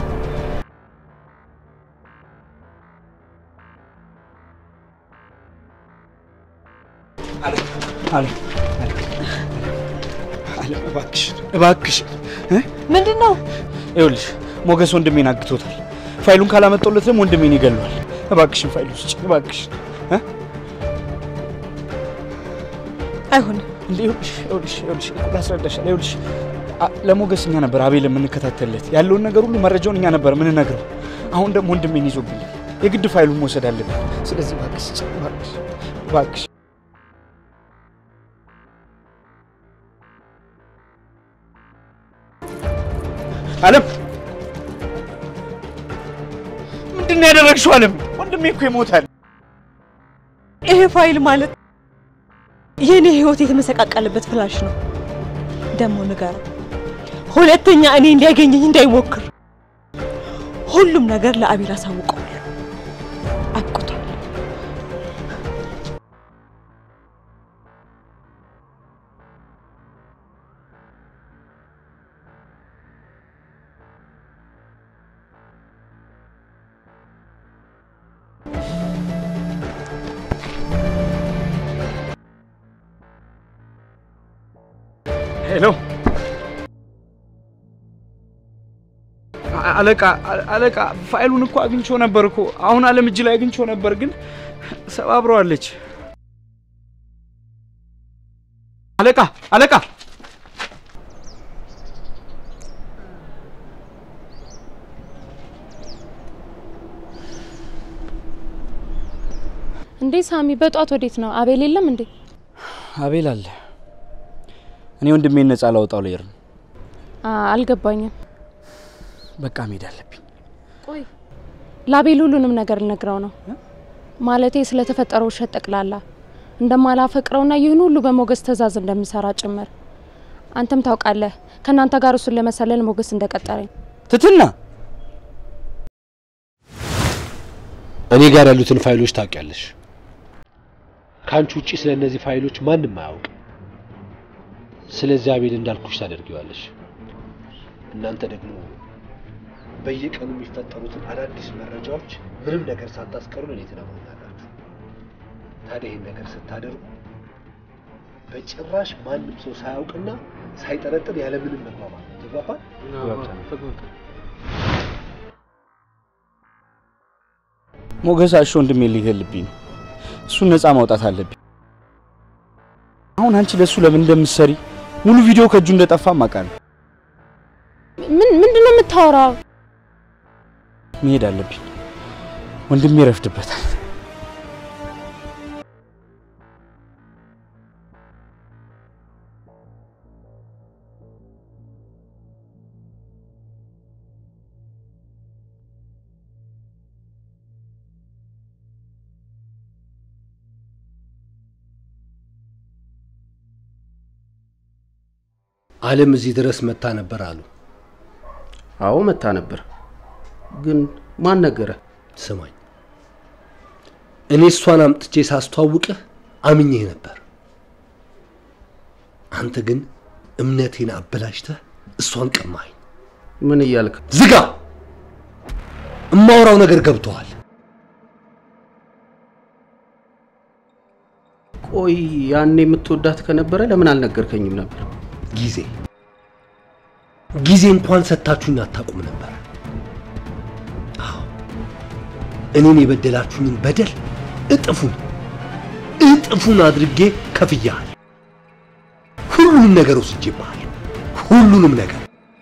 አለም አለም አለም እባክሽ እባክሽ እ
ምንድን ነው?
ይኸውልሽ ሞገስ ወንድሜን አግቶታል። ፋይሉን ካላመጣሁለት ደግሞ ወንድሜን ይገለዋል። እባክሽን ፋይሉ ስጭ እባክሽ እ
አይሆንም።
እንዴ ይኸውልሽ ይኸውልሽ ይኸውልሽ እኮ ላስረዳሽ። ይኸውልሽ አ- ለሞገስ እኛ ነበር አቤል የምንከታተልለት ያለውን ነገር ሁሉ መረጃውን እኛ ነበር የምንነግረው። አሁን ደግሞ ወንድሜን ይዞብኛል። የግድ ፋይሉን መውሰድ አለብን። ስለዚህ እባክሽ ስጭ እባክሽ እባክሽ አለም ምንድን ነው ያደረግሽው? አለም ወንድሜ እኮ ይሞታል።
ይሄ ፋይል ማለት የኔ ህይወት የተመሰቃቀለበት ፍላሽ ነው። ደግሞ ንገረው፣ ሁለተኛ እኔ እንዲያገኘኝ እንዳይሞክር። ሁሉም ነገር ለአቤል አሳውቀዋለሁ። አብቅቷል።
ሄሎ አ- አለቃ አ- አለቃ ፋይሉን እኮ አግኝቼው ነበር እኮ አሁን አለም እጅ ላይ አግኝቼው ነበር፣ ግን ሰባብረዋለች። አለቃ አለቃ
እንዴ ሳሚ፣ በጧት ወዴት ነው? አቤል የለም እንዴ?
አቤል አለ። እኔ ወንድሜን ነጻ ላውጣው ልሄድ ነው።
አ- አልገባኝም።
በቃ መሄድ አለብኝ።
ቆይ ለአቤል ሁሉንም ነገር ልነግረው ነው ማለቴ ስለተፈጠረው ውሸት ጠቅላላ እንደማላፈቅረውና ይህን ሁሉ በሞገስ ትዕዛዝ እንደምሰራ ጭምር። አንተም ታውቃለህ ከእናንተ ጋር እሱን ለመሰለል ሞገስ እንደቀጠረኝ።
ትትና
እኔ ጋር ያሉትን ፋይሎች ታውቂያለሽ። ከአንቺ ውጪ ስለ እነዚህ ፋይሎች ማንም አያውቅም። ስለዚህ አቤል እንዳልኩሽ ታደርጊዋለሽ። እናንተ ደግሞ በየቀኑ የሚፈጠሩትን አዳዲስ መረጃዎች ምንም ነገር ሳታስቀሩ ለእኔ ትነግሩኛላችሁ። ታዲያ ይህን ነገር ስታደርጉ በጭራሽ ማንም ሰው ሳያውቅና ሳይጠረጥር ያለምንም መግባባት ነው። ተግባባን?
ሞገስ አሾ ወንድሜ ሊገልብኝ ነው። እሱን ነጻ ማውጣት አለብኝ። አሁን አንቺ ለሱ ለምን እንደምትሰሪ ሙሉ ቪዲዮ ከእጁ እንደጠፋ አውቃለሁ።
ምን ምንድን ነው የምታወራው?
መሄድ አለብኝ። ወንድሜ ይረፍድበታል።
አለም እዚህ ድረስ መታ ነበር አሉ።
አዎ መታ ነበር። ግን ማን ነገረ?
ስማኝ፣ እኔ እሷን አምጥቼ ሳስተዋውቅህ አምኜህ ነበር። አንተ ግን እምነቴን አበላሽተህ እሷን ቀማኝ።
ምን እያልክ?
ዝጋ! እማወራው ነገር ገብቶሃል።
ቆይ ያኔ የምትወዳት ከነበረ ለምን አልነገርከኝም ነበር?
ጊዜ ጊዜ እንኳን ሰጥታችሁኝ አታውቁም ነበር። አዎ እኔን የበደላችሁኝን በደል እጥፉን እጥፉን አድርጌ ከፍያለሁ። ሁሉንም ነገር ወስጄብሃለሁ። ሁሉንም ነገር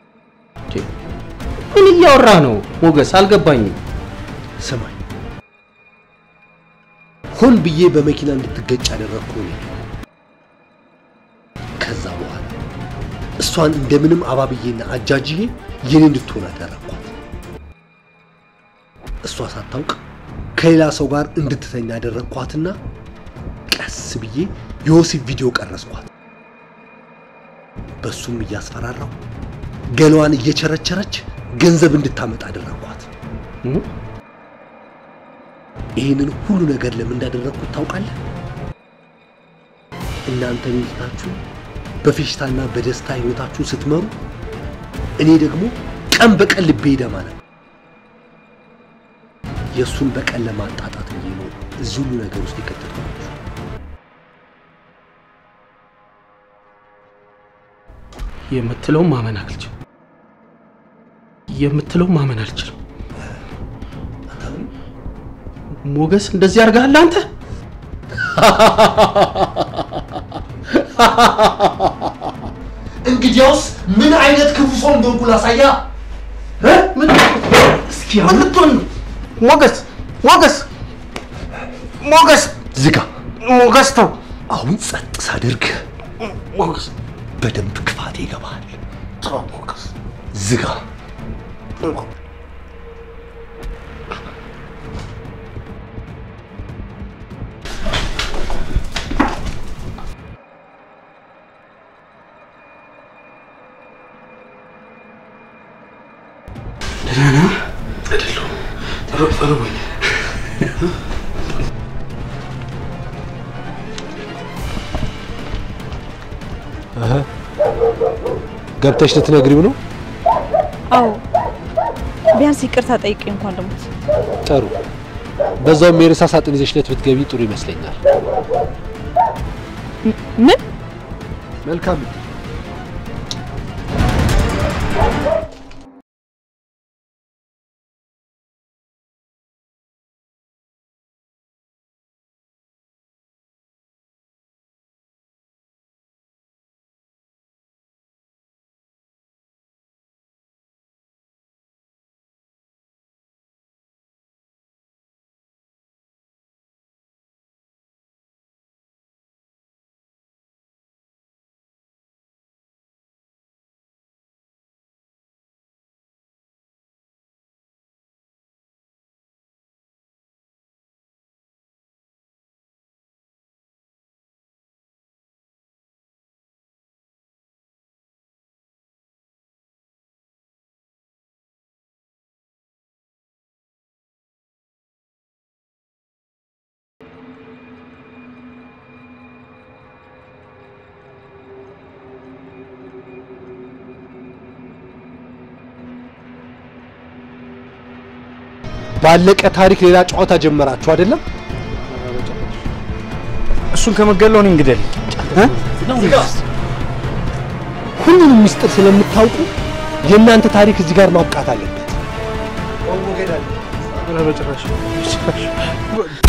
ምን እያወራህ ነው ሞገስ? አልገባኝም።
ስማኝ፣ ሆን ብዬ በመኪና እንድትገጭ ያደረግኩ እኔ ነኝ። ከዛ በኋላ እሷን እንደምንም አባብዬና አጃጅዬ የኔ እንድትሆን አደረግኳት። እሷ ሳታውቅ ከሌላ ሰው ጋር እንድትተኛ ያደረግኳትና ቀስ ብዬ የወሲብ ቪዲዮ ቀረጽኳት። በሱም እያስፈራራው ገላዋን እየቸረቸረች ገንዘብ እንድታመጣ አደረግኳት። ይህንን ሁሉ ነገር ለምን እንዳደረግኩት ታውቃለህ? እናንተ ሚስታችሁ በፌሽታና በደስታ ህይወታችሁን ስትመሩ፣ እኔ ደግሞ ቀን በቀን ልቤ ይደማ ነበር። የእሱን በቀን ለማጣጣት ብዬ ነው እዚህ ሁሉ ነገር ውስጥ የከተትኳችሁ።
የምትለው ማመን አልችልም። የምትለው ማመን አልችልም። ሞገስ እንደዚህ አድርገሃል አንተ?
እንግዲያውስ ምን አይነት ክፉ ሰው እንደሆንኩ ላሳያ። እስኪ ምን ልትሆን ነው?
ሞገስ ሞገስ ሞገስ
ዝጋ።
ሞገስ ተው።
አሁን ጸጥ ሳደርግ
ሞገስ
በደንብ ክፋቴ ይገባል።
ተው ሞገስ
ዝጋ።
ደህና ነህ?
እህ ገብተሽ ልትነግሪው ነው?
አዎ ቢያንስ ይቅርታ ጠይቄ እንኳን ልሞት።
ጥሩ። በዛውም የሬሳ ሳጥን ይዘሽለት ብትገቢ ጥሩ ይመስለኛል።
ምን?
መልካም ባለቀ ታሪክ ሌላ ጨዋታ ጀመራችሁ አይደለም?
እሱን ከመገለው እኔን ግደል።
ሁሉንም ሚስጥር ስለምታውቁ የእናንተ ታሪክ እዚህ ጋር ማብቃት አለበት።
ኧረ በጭራሽ በጭራሽ